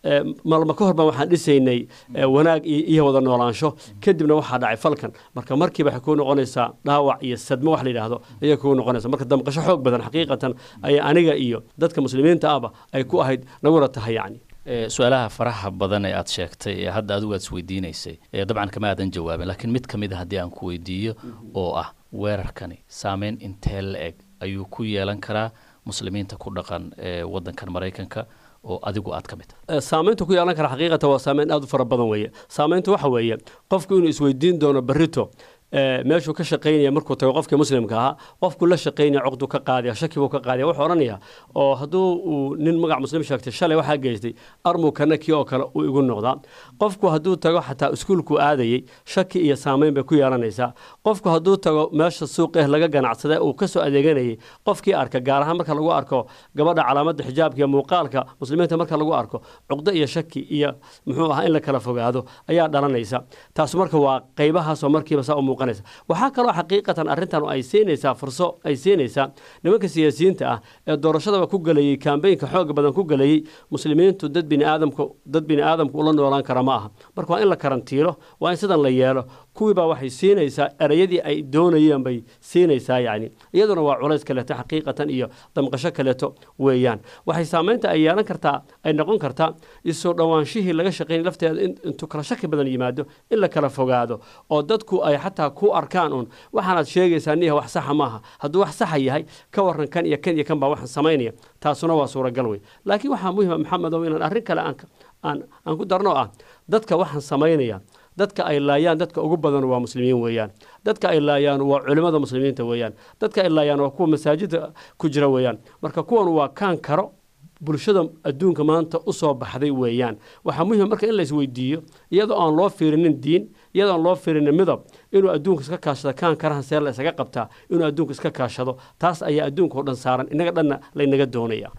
maalma ka hor baan waxaan dhisaynay wanaag iyo wada noolaansho kadibna waxaa dhacay falkan marka markiiba waxay kuu noqonaysaa dhaawac iyo sadmo wax la yidhaahdo ayay kuu noqonaysa marka damqasho xoog badan xaqiiqatan ayaa aniga iyo dadka muslimiinta ahba ay ku ahayd naguna tahay yacni su-aalaha faraha badan ee aad sheegtay ee hadda adigu aad isweydiinaysay dabcan kama aadan jawaabin laakiin mid ka mid a haddii aan ku weydiiyo oo ah weerarkani saameyn intee la eg ayuu ku yeelan karaa muslimiinta ku dhaqan ee wadankan maraykanka oo adigu aad ka mid tahay saamaynta ku yeelan kara xaqiiqatan waa saameyn aad u fara badan weeye saamaynta waxa weeye qofku inuu isweydiin doono berrito meeshuu ka shaqaynaya markuu tago qofkii muslimka ahaa qofku la shaqaynaya coqdu ka qaadaya shaki buu ka qaadaya wuxuu odhanaya oo hadduu uu nin magac muslim sheegtay shalay waxaa geystay armuu kana kii oo kale uu igu noqdaa qofku hadduu tago xataa iskuulku aadayey shaki iyo saamayn bay ku yeelanaysaa qofku hadduu tago meesha suuqeh laga ganacsada uu kasoo adeeganayay qofkii arka gaar ahaan marka lagu arko gabadha calaamadda xijaabka iyo muuqaalka muslimiinta marka lagu arko cuqdo iyo shaki iyo muxuu ahaa in la kala fogaado ayaa dhalanaysa taas marka waa qaybahaasoo markiiba saa u waxaa kaloo xaqiiqatan arrintan ay siinaysaa furso ay siinaysaa nimanka siyaasiyiinta ah ee doorashadaba ku galayey kambeynka xooga badan ku galayey muslimiintu dad biniaadamku dad biniaadamku ula noolaan kara ma aha marka waa in la karantiilo waa in sidan la yeelo kuwiibaa waxay siinaysaa erayadii ay doonayeen bay siinaysaa yacni iyaduna waa culays kaleeto xaqiiqatan iyo damqasho kaleeto weeyaan waxay saamaynta ay yeelan kartaa ay noqon kartaa isoo dhowaanshihii laga shaqaynay lafteeda intuu kala shaki badan yimaado in la kala fogaado oo dadku ay xataa ku arkaan uun waxaanaad sheegaysaa niya wax saxa maaha hadduu wax saxa yahay ka waran kan iyo kan iyo kan baa waxaan samaynaya taasuna waa suuragal wey laakiin waxaa muhima maxamedow inaan arrin kale aan aan ku darno ah dadka waxaan samaynaya dadka ay laayaan dadka ugu badan waa muslimiin weeyaan dadka ay laayaan waa culimmada muslimiinta weeyaan dadka ay laayaan waa kuwa masaajida ku jira weeyaan marka kuwan waa kaan karo bulshada adduunka maanta u soo baxday weeyaan waxaa muhima marka in la isweydiiyo iyadoo aan loo fiirinin diin iyadoo aan loo fiirinin midab inuu adduunka iska kaashado kaan karahan see la isaga qabtaa inuu adduunka iska kaashado taas ayaa adduunka oo dhan saaran innaga dhanna laynaga doonaya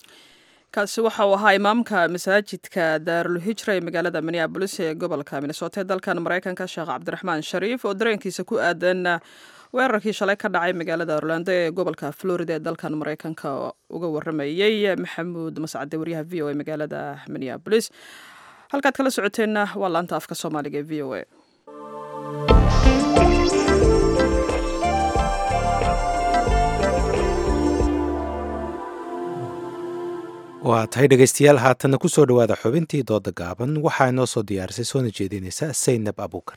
kaasi waxa uu ahaa imaamka masaajidka daarulhijra ee magaalada minneabolis ee gobolka minnesota ee dalkan maraykanka sheekh cabdiraxmaan shariif oo dareenkiisa ku aadan weerarkii shalay ka dhacay magaalada orlando ee gobolka florida ee dalkan maraykanka uga waramayey maxamuud mascade waryaha v o e magaalada minneabolis halkaad kala socoteenna waa laanta afka soomaaliga ee v o e waa tahay dhegaystayaal haatanna ku soo dhowaada xubintii dooda gaaban waxaa inoo soo diyaarisay soona jeedinaysa saynab abuukar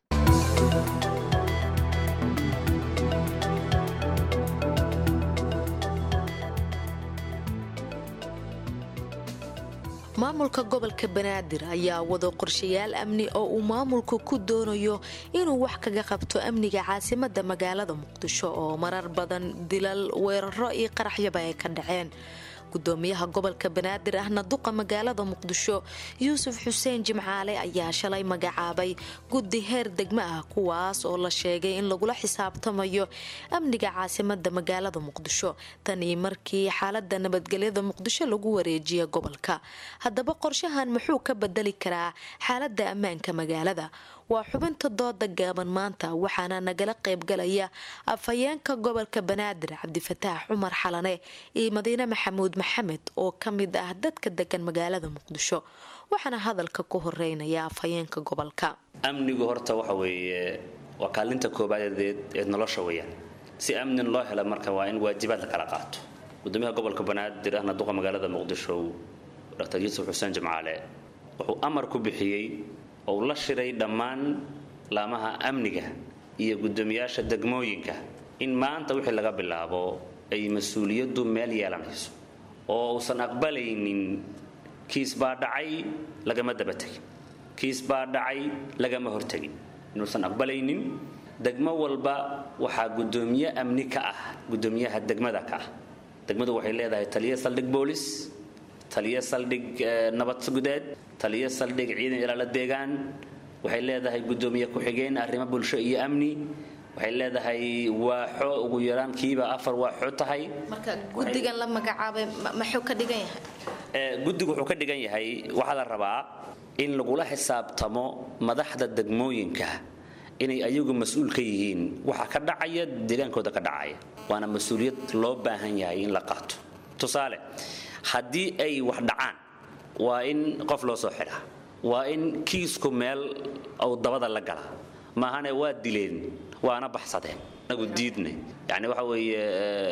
maamulka gobolka banaadir ayaa wado qorshayaal amni oo uu maamulku ku doonayo inuu wax kaga qabto amniga caasimada magaalada muqdisho oo marar badan dilal weeraro iyo qaraxyaba ay ka dhaceen gudoomiyaha gobolka banaadir ahna duqa magaalada muqdisho yuusuf xuseen jimcaale ayaa shalay magacaabay guddi heer degmo ah kuwaas oo la sheegay in lagula xisaabtamayo amniga caasimada magaalada muqdisho tanii markii xaalada nabadgelyada muqdisho lagu wareejiya gobolka haddaba qorshahan muxuu ka bedeli karaa xaalada ammaanka magaalada waa xubinta dooda gaaban maanta waxaana nagala qaybgalaya afhayeenka gobolka banaadir cabdifataax cumar xalane iyo madiine maxamuud maxamed oo ka mid ah dadka degan magaalada muqdisho waxaana hadalka ku horeynaya afhayeenka gobolka amnigu horta waxa weeye waa kaalinta koobaadeed ee nolosha weyaan si amnin loo hela marka waa in waajibaad la kala qaato gudoomiyaha gobolka banaadir ahna duqa magaalada muqdisho dr yuusuf xuseen jimcaale wuxuu amar ku bixiyey oo la shiray dhammaan laamaha amniga iyo guddoomiyaasha degmooyinka in maanta wixii laga bilaabo ay mas-uuliyaddu meel yeelanayso oo uusan aqbalaynin kiis baa dhacay lagama daba tegin kiis baa dhacay lagama hortegin inuusan aqbalaynin degmo walba waxaa guddoomiye amni ka ah guddoomiyaha degmada ka ah degmadu waxay leedahay taliya saldhig boolis taliyo saldhig nabad gudeed taliyo saldhig ciidan ilaala deegaan waxay leedahay gudoomiye ku-xigeen arrimo bulsho iyo amni waxay leedahay waaxo ugu yaraan kiiba afar waaxo tahay marka gudigan la magacaabay maxuu ka dhigan yahay guddigu wuxuu ka dhigan yahay waxaa la rabaa in lagula xisaabtamo madaxda degmooyinka inay ayagu mas-uul ka yihiin waxa ka dhacaya deegaankooda ka dhacaya waana mas-uuliyad loo baahan yahay in la qaato tusaale haddii ay wax dhacaan waa in qof loo soo xidhaa waa in kiisku meel uu dabada la gala maahane waa dileen waana baxsadeen anagu diidne yani waxa weeye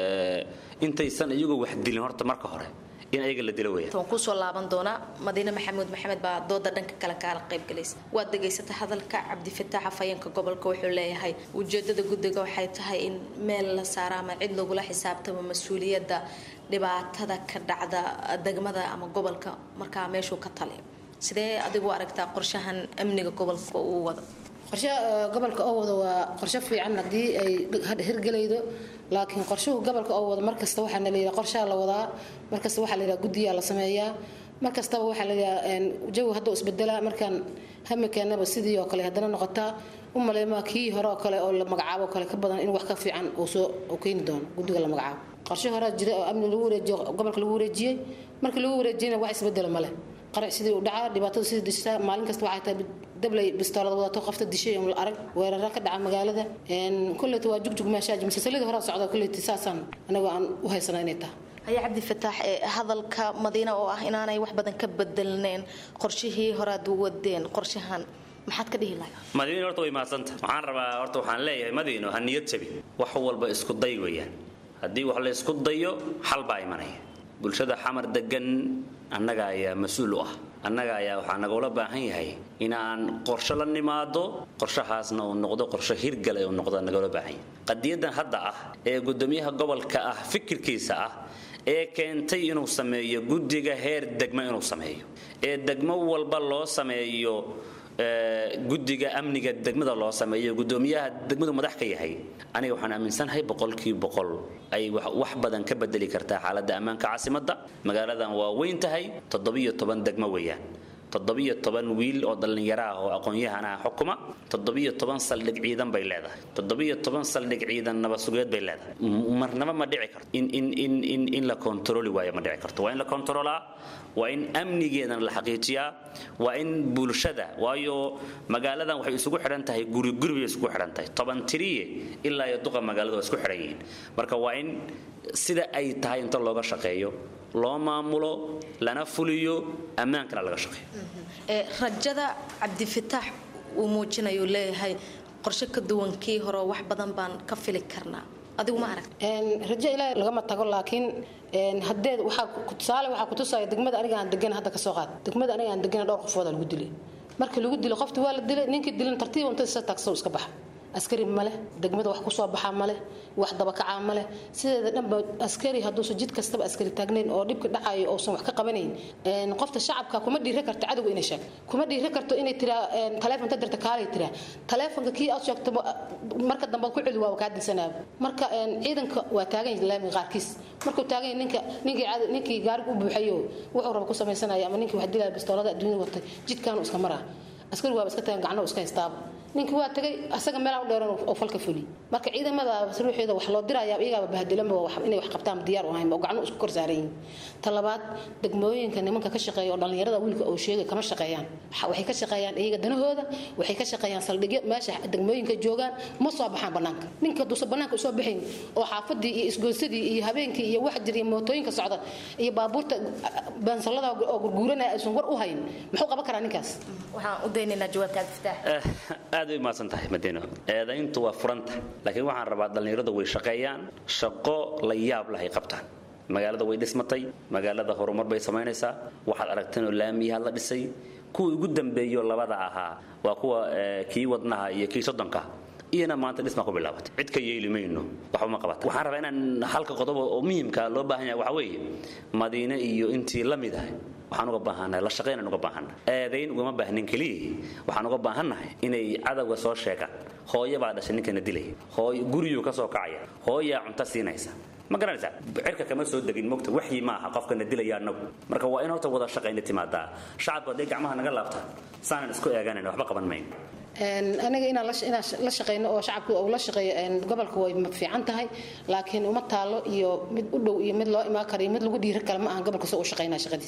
intaysan iyagu wax dilin horta marka hore in ayaga la dilo weeyaan waan kusoo laaban doonaa madiine maxamuud maxamed baa dooda dhanka kale kaala qayb galaysa waad degaysata hadalka cabdifataax afhayeenka gobolka wuxuu leeyahay ujeedada guddiga waxay tahay in meel la saaro ama cid lagula xisaabtamo mas-uuliyadda dhibaatada ka dhacda degmada ama gobolka markaa meeshuu ka taliyo sidee adigu aragtaa qorshahan amniga gobolka uu wado qorshe gobolka oo wado waa qorshe fiican haddii ay hirgelaydo laakiin qorshuhu gobolka oo wado markasta waxaa la yidhaha qorshaa la wadaa markasta waxaa la yidhaha guddiyaa la sameeyaa markastaba waxaa la yidhaha jawi hadduu isbedelaa markaan hamikeenaba sidii oo kale haddana noqotaa u maleymaa kii hore oo kale oo la magacaabo kale ka badan in wax ka fiican uu soo keeni doono guddiga la magacaabo qorshe horaa jira oo amni lagu wareejiyo gobolka lagu wareejiyey markii lagu wareejiyena wax isbedela male qarac sidii u dhacaa dhibaatada sidii dishaa maalin kasta waxay tahay dablay bistoolada wadato qofta dishay la arag weerara ka dhaca magaalada kulleyta waa jugjug meeshaa masalsadii hore socda kulleyta saasaan anagu aan u haysana inay tahay haya cabdifataax ee hadalka madiina oo ah inaanay wax badan ka bedelneen qorshihii horaad wadeen qorshahan maxaad ka dhihi lahay madiino horta way mahadsanta waxaan rabaa horta waxaan leeyahay madiino ha niyad jabin wax walba isku day weeyaan haddii wax la isku dayo xal baa imanaya bulshada xamar degan annaga ayaa mas-uul u ah annaga ayaa waxaa nagula baahan yahay inaan qorsho la nimaado qorshahaasna uu noqdo qorsho hirgale uu noqdo nagula baahan yahay qadiyadan hadda ah ee gudoomiyaha gobolka ah fikirkiisa ah ee keentay inuu sameeyo guddiga heer degmo inuu sameeyo ee degmo walba loo sameeyo guddiga amniga degmada loo sameeyo gudoomiyaha degmadu madax ka yahay aniga waxaan aaminsanahay boqolkii boqol ay wax badan ka bedeli kartaa xaaladda ammaanka caasimadda magaaladan waa weyn tahay toddobiyo toban degmo weeyaan toddobiyo toban wiil oo dhallinyaro ah oo aqoon-yahana xukuma toddobiyo toban saldhig ciidan bay leedahay toddobiyo toban saldhig ciidan nabadsugeed bay leedahay marnaba ma dhici karto in in in in in la kontarooli waayo ma dhici karto waa in la kontaroolaa waa in amnigeedana la xaqiijiyaa waa in bulshada waayo magaaladan waxay isugu xidhan tahay guri guri bay isugu xidhan tahay toban tiriye ilaa iyo duqa magaalada waa isku xidhan yihiin marka waa in sida ay tahay inta looga shaqeeyo loo maamulo lana fuliyo ammaankana laga shaqeeyo rajada cabdifataax uu muujinayu leeyahay qorshe ka duwan kii hore wax badan baan ka fili karnaa adigu ma arag rajo ilaahay lagama tago laakiin hadeed waxaa tusaale waxaa kutusaya degmada aniga aan degan hadda kasoo qaad degmada aniga aan degana dhowr qofooda lagu dilay markii lagu dilo qofti waa la dilay ninkii dilan tartiib unta isa taagso iska baxa askari maleh degmada wax kusoo baxaa maleh wax dabakacaa maleh sideeda dhanba askari hadduusan jid kastaba askari taagnayn oo dhibka dhacayo uusan wax ka qabanayn qofta shacabka kuma dhiira karto cadowga inay sheegto kuma dhiira karto inay tiraa taleefonta dirta kaalay tiraa taleefonka kii aad sheegto marka dambe ku celi waa kaa dilsanaaba marka ciidanka waa taagan yahay laamiga qaarkiis markuu taagan yahay ninka ninkii ninkii gaariga u buuxayo wuxuu raba ku samaysanaya ama ninkii wax dilaya bistoolada adduunyada watay jidkaanu iska maraa askari waaba iska tagan gacno iska haystaaba ninkii waa tagay asaga meelaa u dheeran oo falka fuli marka ciidamada ruuxeeda wax loo diraya iyagaaba bahadilanba inay wax qabtaan diyaar u ahayn oo gacno isku kor saaran yihiin ta labaad degmooyinka nimanka ka shaqeeya oo dhallinyarada wiilka oo sheegay kama shaqeeyaan waxay ka shaqeeyaan iyaga danahooda waxay ka shaqeeyaan saldhigyo meesha degmooyinka joogaan ma soo baxaan banaanka ninka haduusan banaanka usoo baxayn oo xaafadii iyo isgoysadii iyo habeenkii iyo wax jir iyo mootooyinka socda iyo baabuurta baansalada oo gurguuranaya aysan war u hayn muxuu qaban karaa ninkaas waxaan u daynaynaa jawaabta cabdifataax aad way mahadsan tahay madiino eedayntu waa furanta laakiin waxaan rabaa dhallinyaradu way shaqeeyaan shaqo la yaab leh ay qabtaan magaalada way dhismatay magaalada horumar bay samaynaysaa waxaad aragteenoo laamiyaha la dhisay kuwii ugu dambeeyo labada ahaa waa kuwa kii wadnaha iyo kii soddonka iyana maanta dhismaa ku bilaabatay cid ka yeeli mayno waxba ma qabata waxaan rabaa inaan halka qodob oo muhimka loo baahan yahay waxa weeye madiine iyo intii la mid ah waxaan uga baahannahay la shaqaynaan uga baahannahay eedayn ugama baahnin keliya waxaan uga baahannahay inay cadowga soo sheegaan hooyo baa dhashay ninkana dilaya hooyo guriyuu ka soo kacaya hooyaa cunto siinaysa ma garanaysaa cirka kama soo degin mogta waxyi ma aha qofkana dilaya annagu marka waa in horta wada shaqayna timaadaa shacabku hadday gacmaha naga laabtaan saanan isku eeganayna waxba qaban mayno aniga inaan la shaqeyno oo shacabku uu la shaqeeyo gobolka way fiican tahay laakiin uma taalo iyo mid u dhow iyo mid loo imaan kara iyo mid lagu dhiiri kale ma ahan gobolka soo u shaqeynaa shaqadiisa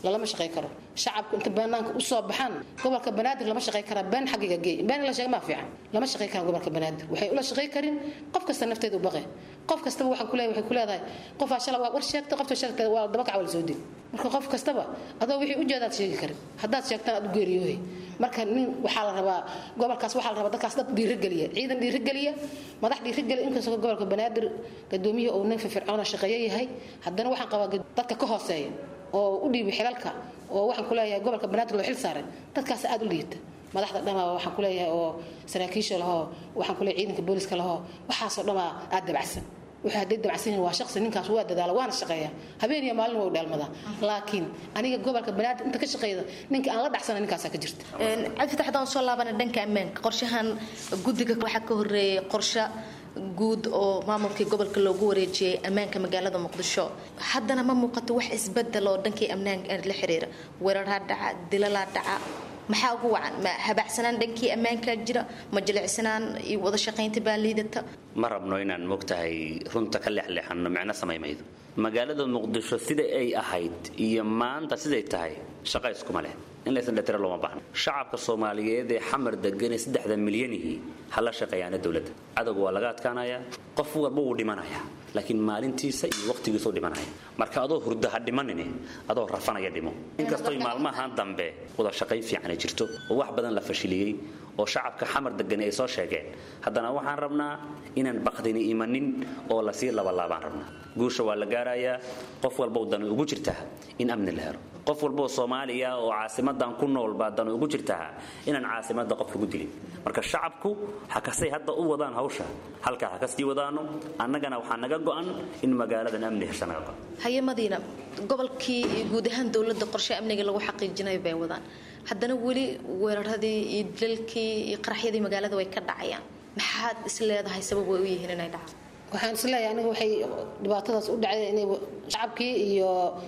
lalama shaqey karo shacabku inta banaanka usoo baxaan gobolka banaadir lama shaqey karaa been xagiga geey been in la sheega maa fiican lama shaqey karaa gobolka banaadir waxay ula shaqey karin qof kasta nafteeda u baqe qof kastaba waxaan ku leeyahay waxay ku leedahay qofaa shala waa war sheegta qofta sheegta waa daba kaca wala soo dil marka qof kastaba adoo wixii ujeedaad sheegi karin haddaad sheegtaan aad u geeriyoohay marka nin waxaa la rabaa gobolkaas waxaa la rabaa dadkaas dad dhiirigeliya ciidan dhiirigeliya madax dhiirigeliya inkastoo gobolka banaadir gadoomiya uu nin firfircoona shaqeeyo yahay haddana waxaan qabaa dadka ka hooseeya oo u dhiibay xilalka oo waxaan ku leeyahay gobolka banaadir loo xil saaray dadkaas aad u liita madaxda dhamaa waxaan ku leeyahay oo saraakiisha lahoo waxaan ku leeyahay ciidanka booliska lahoo waxaasoo dhamaa aad dabacsan wuxuu hadday dabacsan yihin waa shaqsi ninkaas waa dadaala waana shaqeeya habeen iyo maalin waa u dheelmadaa laakiin aniga gobolka banaadir inta ka shaqeeyda ninka aan la dhacsana ninkaasaa ka jirta cabdifatax haddaan soo laabana dhanka ammaanka qorshahan guddiga waxaa ka horreeyay qorshe guud oo maamulkii gobolka loogu wareejiyey ammaanka magaalada muqdisho haddana ma muuqato wax isbedel oo dhankii ammaanka la xiriira weeraraa dhaca dilalaa dhaca maxaa ugu wacan ma habacsanaan dhankii ammaankaa jira ma jilicsanaan iyo wada shaqaynta baa liidata ma rabno inaan mogtahay runta ka leexleexanno micno samaymaydo magaalada muqdisho sida ay ahayd iyo maanta siday tahay shaqa iskuma leh in laysan dhatira looma baahno shacabka soomaaliyeed ee xamar degan ee saddexda milyanihii hala shaqeeyaana dowladda cadowga waa laga adkaanayaa qof walba wuu dhimanayaa laakiin maalintiisa iyo waqtigiisuu dhimanaya marka adoo hurdo ha dhimanine adoo rafanaya dhimo inkastoy maalmahan dambe wada shaqayn fiicana jirto oo wax badan la fashiliyey oo shacabka xamar degani ay soo sheegeen haddana waxaan rabnaa inaan baqdini imanin oo lasii labalaabaan rabnaa guusha waa la gaarayaa qof walbow dani ugu jirtaa in amni la helo qof walboo soomaaliya oo caasimadan ku nool baa dani ugu jirtaa inaan caasimada qof lagu dilin marka shacabku hakasay hadda u wadaan hawsha halkaa ha kasii wadaano annagana waxaa naga go'an in magaaladan amni hesha naga go'an haye madiina gobolkii iyo guud ahaan dowladda qorshe amniga lagu xaqiijinayo bay wadaan haddana weli weeraradii iyo dilalkii iyo qaraxyadii magaalada way ka dhacayaan maxaad is leedahay sabab way u yihiin inay dhacaan waxaan is leeyahay aniga waxay dhibaatadaas u dhacday inay shacabkii iyo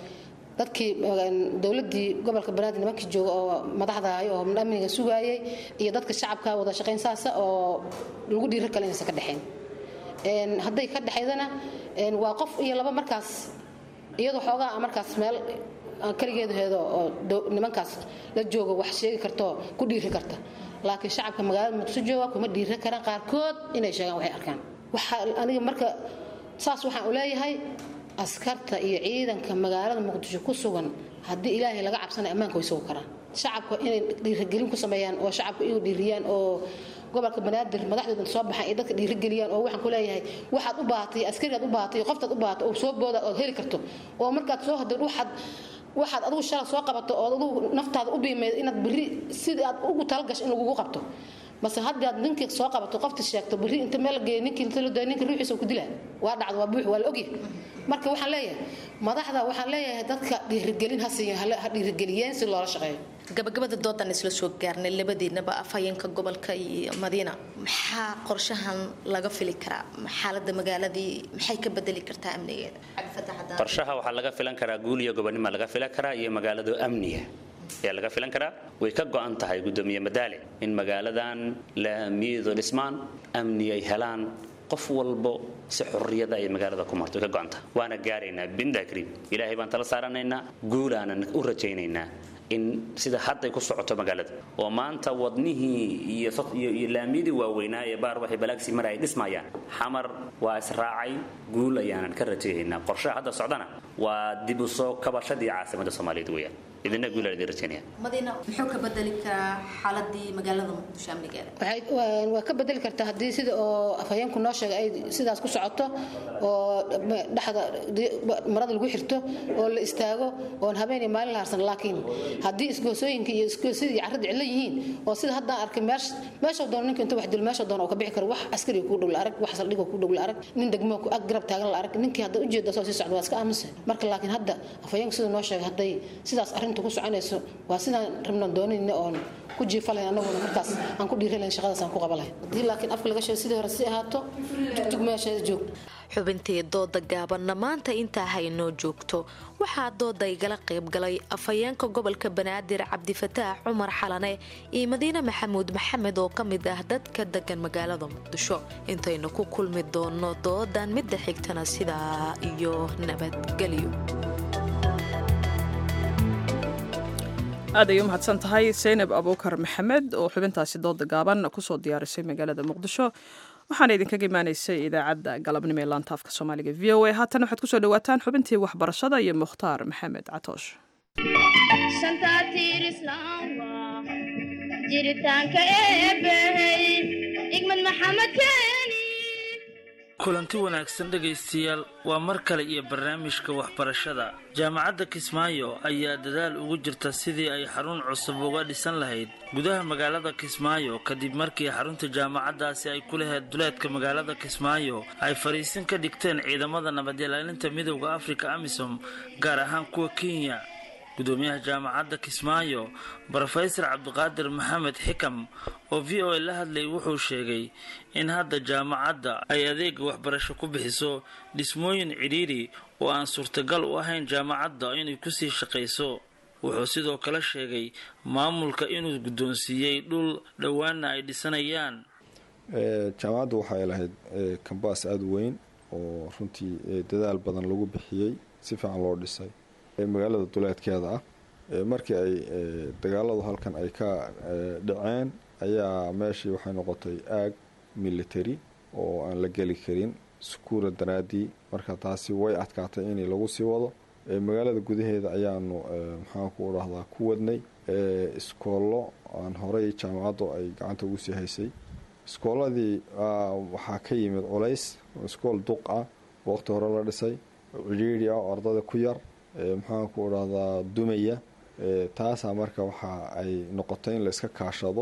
dadkii dowladii gobolka banaadir nimankii jooga oo madaxda ahay oo amniga sugaayay iyo dadka shacabka wada shaqayn saasa oo lagu dhiiro kale inaysan ka dhexayn hadday ka dhexaydana waa qof iyo laba markaas iyadoo xoogaa markaas meel kaligeedaheedo oo nimankaas la jooga wax sheegi karto ku dhiiri karta laakiin shacabka magaalada muqdisho jooga kuma dhiiri karaan qaarkood inay sheegaan waxay arkaan waxaa aniga marka saas waxaan u leeyahay askarta iyo ciidanka magaalada muqdisho ku sugan haddii ilaahay laga cabsanay ammaanka way sugi karaan shacabka inay dhiirigelin ku sameeyaan oo shacabka iyu dhiiriyaan oo gobolka banaadir madaxdooda soo baxaan iyo dadka dhiirigeliyaan oo waxaan ku leeyahay waxaad u baahatay askarigaad u baahatay qoftaad u baahatay oo soo booda ood heli karto oo markaad soo hadad waxaad waxaad adigu shala soo qabato oo adigu naftaada u biimeyd inaad berri sidii aad ugu talagasho in lagugu qabto mase haddii aad ninkii soo qabato qofta sheegto berri inta meel geeyo ninkii inta la daayo ninka ruuxiisa ku dilaa waa dhacdo waa buux waa la ogyahay marka waxaan leeyahay madaxda waxaan leeyahay dadka dhiirigelin ha siiyan ha dhiirigeliyeen si loola shaqeeyo gabagabada doodan isla soo gaarnay labadiinaba afhayeenka gobolka iyo madiina maxaa qorshahan laga fili karaa xaalada magaaladii maxay ka bedeli kartaa amnigeeda qorshaha waxaa laga filan karaa guul iyo gobonima laga filan karaa iyo magaalado amniga ayaa laga filan karaa way ka go'an tahay gudoomiye madaale in magaaladan laamiyadu dhismaan amni ay helaan qof walbo si xurriyada ay magaalada ku marto way ka go'an tahay waana gaaraynaa binda kariim ilaahay baan tala saaranaynaa guulaanan u rajaynaynaa in sida hadday ku socoto magaalada oo maanta wadnihii iyo iyo laamiyadii waaweynaa ee baar waxay balaagsi mar ay dhismayaan xamar waa israacay guul ayaanan ka rajayaynaa qorshaha hadda socdana waa dib u soo kabashadii caasimadda soomaaliyeed weeyaan idina guul aan idin rajaynaya madiina muxuu ka bedeli karaa xaaladii magaalada muqdisho amnigeeda waa ka bedeli kartaa haddii sida oo afhayeenku noo sheegay ay sidaas ku socoto oo dhexda marada lagu xirto oo la istaago oon habeen iyo maalin la harsan laakiin haddii isgoosooyinka iyo isgoosyadii carrada cidlo yihiin oo sida haddaan arkay meesha doono ninka inta wax dilo meesha doono oo ka bixi karo wax askari ku dhow la arag wax saldhig ku dhow la arag nin degmo ku ag garab taagan la arag ninkii hadda ujeeda soo sii socda waa iska aaminsan marka laakiin hadda afhayeenku sida noo sheegay hadday sidaas arrinta ku soconayso waa sidaan rabnaan doonayna oon ku jiifalayn annaguna markaas aan ku dhiiralayn shaqadaas aan ku qaba lahayn haddii laakiin afka laga sheego sidii hore si ahaato tugtug meesheeda joog xubintii dooda gaabanna maanta intaa haynoo joogto waxaa dooda igala qaybgalay afhayeenka gobolka banaadir cabdifataax cumar xalane iyo madiine maxamuud maxamed oo ka mid ah dadka degan magaalada muqdisho intaynu ku kulmi doono doodan midda xigtana sidaa iyo nabadgelyo aad ay u mahadsan tahay saynab abuukar maxamed oo xubintaasi dooda gaaban kusoo diyaarisay magaalada muqdisho waxaana idinkaga imaanaysay idaacadda galabnimo ee laanta afka soomaaliga v o a haatan waxaad kusoo dhawaataan xubintii waxbarashada iyo mukhtaar maxamed catoosh jiritaanka eebbahey igmad maxamed keeni kulanti wanaagsan dhegaystayaal waa mar kale iyo barnaamijka waxbarashada jaamacadda kismaayo ayaa dadaal ugu jirta sidii ay xarun cusub uga dhisan lahayd gudaha magaalada kismaayo kadib markii xarunta jaamacaddaasi ay ku lahayd duleedka magaalada kismaayo ay fadhiisin ka dhigteen ciidamada nabadilaalinta midowda afrika amisom gaar ahaan kuwa kenya gudoomiyaha jaamacadda kismaayo brofesor cabdiqaadir maxamed xikam oo v o a la hadlayay wuxuu sheegay in hadda jaamacadda ay adeega waxbarasho ku bixiso dhismooyin cidhiidhi oo aan suurtagal u ahayn jaamacadda inay kusii shaqayso wuxuu sidoo kale sheegay maamulka inuu guddoonsiiyey dhul dhowaana ay dhisanayaan jaamacaddu waxay lahayd kambaas aada u weyn oo runtii dadaal badan lagu bixiyey si fiican loo dhisay magaalada duleedkeeda ah markii ay dagaaladu halkan ay ka dhaceen ayaa meeshii waxay noqotay aag military oo aan la geli karin sukuura daraadii marka taasi way adkaatay in lagu sii wado magaalada gudaheeda ayaanu maxaanku dhahdaa ku wadnay iskoollo aan horey jaamacaddu ay gacanta ugu sii haysay iskooladii waxaa ka yimid culays iskool duq ah waqti hore la dhisay cidhiidhi ah oo ardada ku yar maxaanku dhahdaa dumaya taasaa marka waxa ay noqotay in la iska kaashado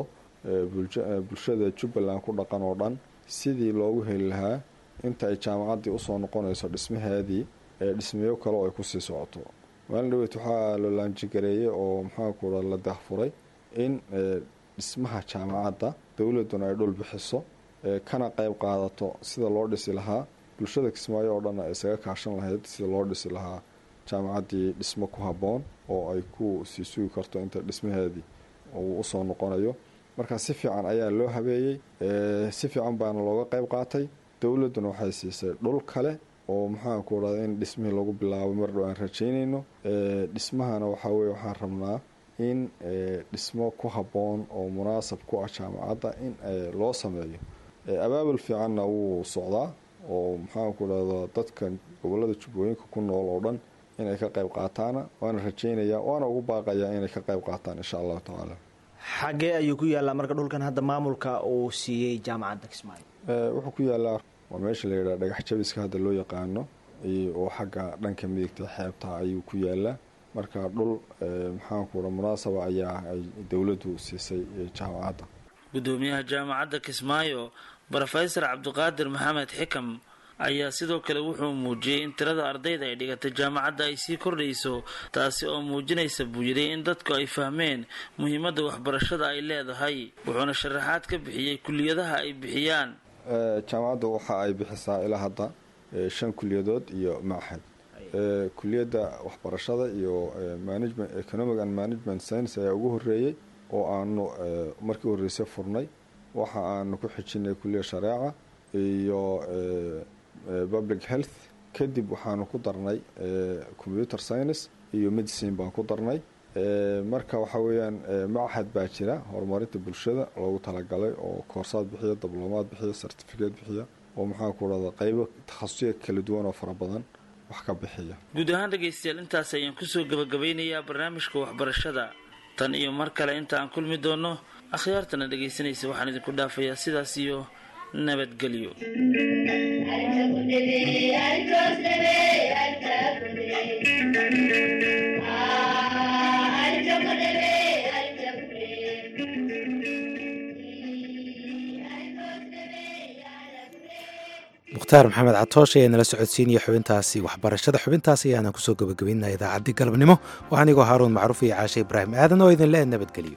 bulshada jubbaland ku dhaqan oo dhan sidii loogu heli lahaa inta ay jaamacaddii usoo noqonayso dhismaheedii dhismeyo kale oo ay kusii socoto maalin dhaweyd waxaa la laanjigareeyey oo maxaanku dha la dahfuray in dhismaha jaamacadda dowladuna ay dhul bixiso kana qayb qaadato sida loo dhisi lahaa bulshada kismaayo oo dhan ay isaga kaashan lahayd sida loo dhisi lahaa jaamacaddii dhismo ku habboon oo ay ku sii sugi karto inta dhismaheedii uu usoo noqonayo marka si fiican ayaa loo habeeyey si fiican baana looga qayb qaatay dowladduna waxay siisay dhul kale oo maxaanku dhahda in dhismihii lagu bilaabo mar dhow aan rajaynayno dhismahana waxaa weye waxaan rabnaa in dhismo ku habboon oo munaasab ku ah jaamacadda in loo sameeyo abaabul fiicanna wuu socdaa oo maxaanku dhahda dadka gobolada jubbooyinka ku nool oo dhan inay ka qayb qaataana waana rajaynaya waana ugu baaqayaa inay ka qayb qaataan insha allahu tacaala xagee ayuu ku yaallaa marka dhulkan hadda maamulka uu siiyey jaamacadda kismaayo wuxuu ku yaallaa waa meesha la yidhaha dhagax jabiska hadda loo yaqaano oo xagga dhanka midigta xeebta ayuu ku yaallaa marka dhul maxaanku dha munaasaba ayaa ay dowladdu siisay jaamacadda gudoomiyaha jaamacadda kismaayo brofesor cabdiqaadir maxamed xikam ayaa sidoo kale wuxuu muujiyey in tirada ardayda ay dhigatay jaamacadda ay sii kordhayso taasi oo muujinaysa buu yidhi in dadku ay fahmeen muhiimadda waxbarashada ay leedahay wuxuuna sharaxaad ka bixiyey kuliyadaha ay bixiyaan jaamacaddu waxa ay bixisaa ilaa hadda shan kuliyadood iyo machad kuliyadda waxbarashada iyo management economic and management science ayaa ugu horeeyey oo aanu markii horreysay furnay waxa aanu ku xijinay kuliya shareeca iyo public health kadib waxaanu ku darnay computer science iyo medicine baan ku darnay marka waxa weeyaan machad baa jira horumarinta bulshada loogu talagalay oo koorsaad bixiya dablomaad bixiya certificate bixiya oo maxaanku dhahda qaybo takhasusiya kala duwan oo fara badan wax ka bixiya guud ahaan dhegaystayaal intaas ayaan kusoo gabagabeynayaa barnaamijka waxbarashada tan iyo mar kale inta aan kulmi doono akhyaartana dhegaysanaysa waxaan idinku dhaafayaa sidaas iyo nabadgelyo mukhtaar maxamed catoosh ayaa nala socodsiinaya xubintaasi waxbarashada xubintaas ayaana kusoo gabagabaynaa idaacaddii galabnimo waa anigoo haaruun macruuf iyo caashe ibraahim aadan oo idin le nabadgelyo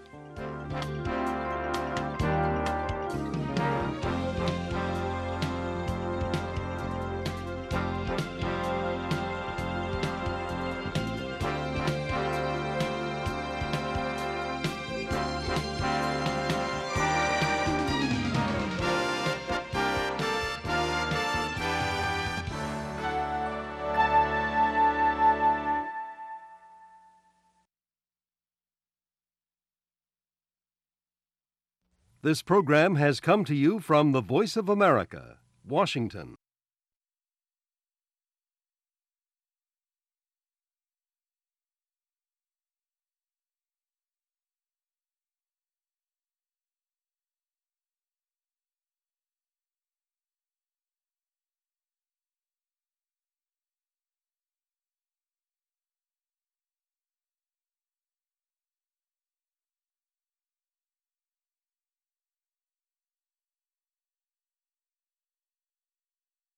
This program has come to you from the Voice of America, Washington.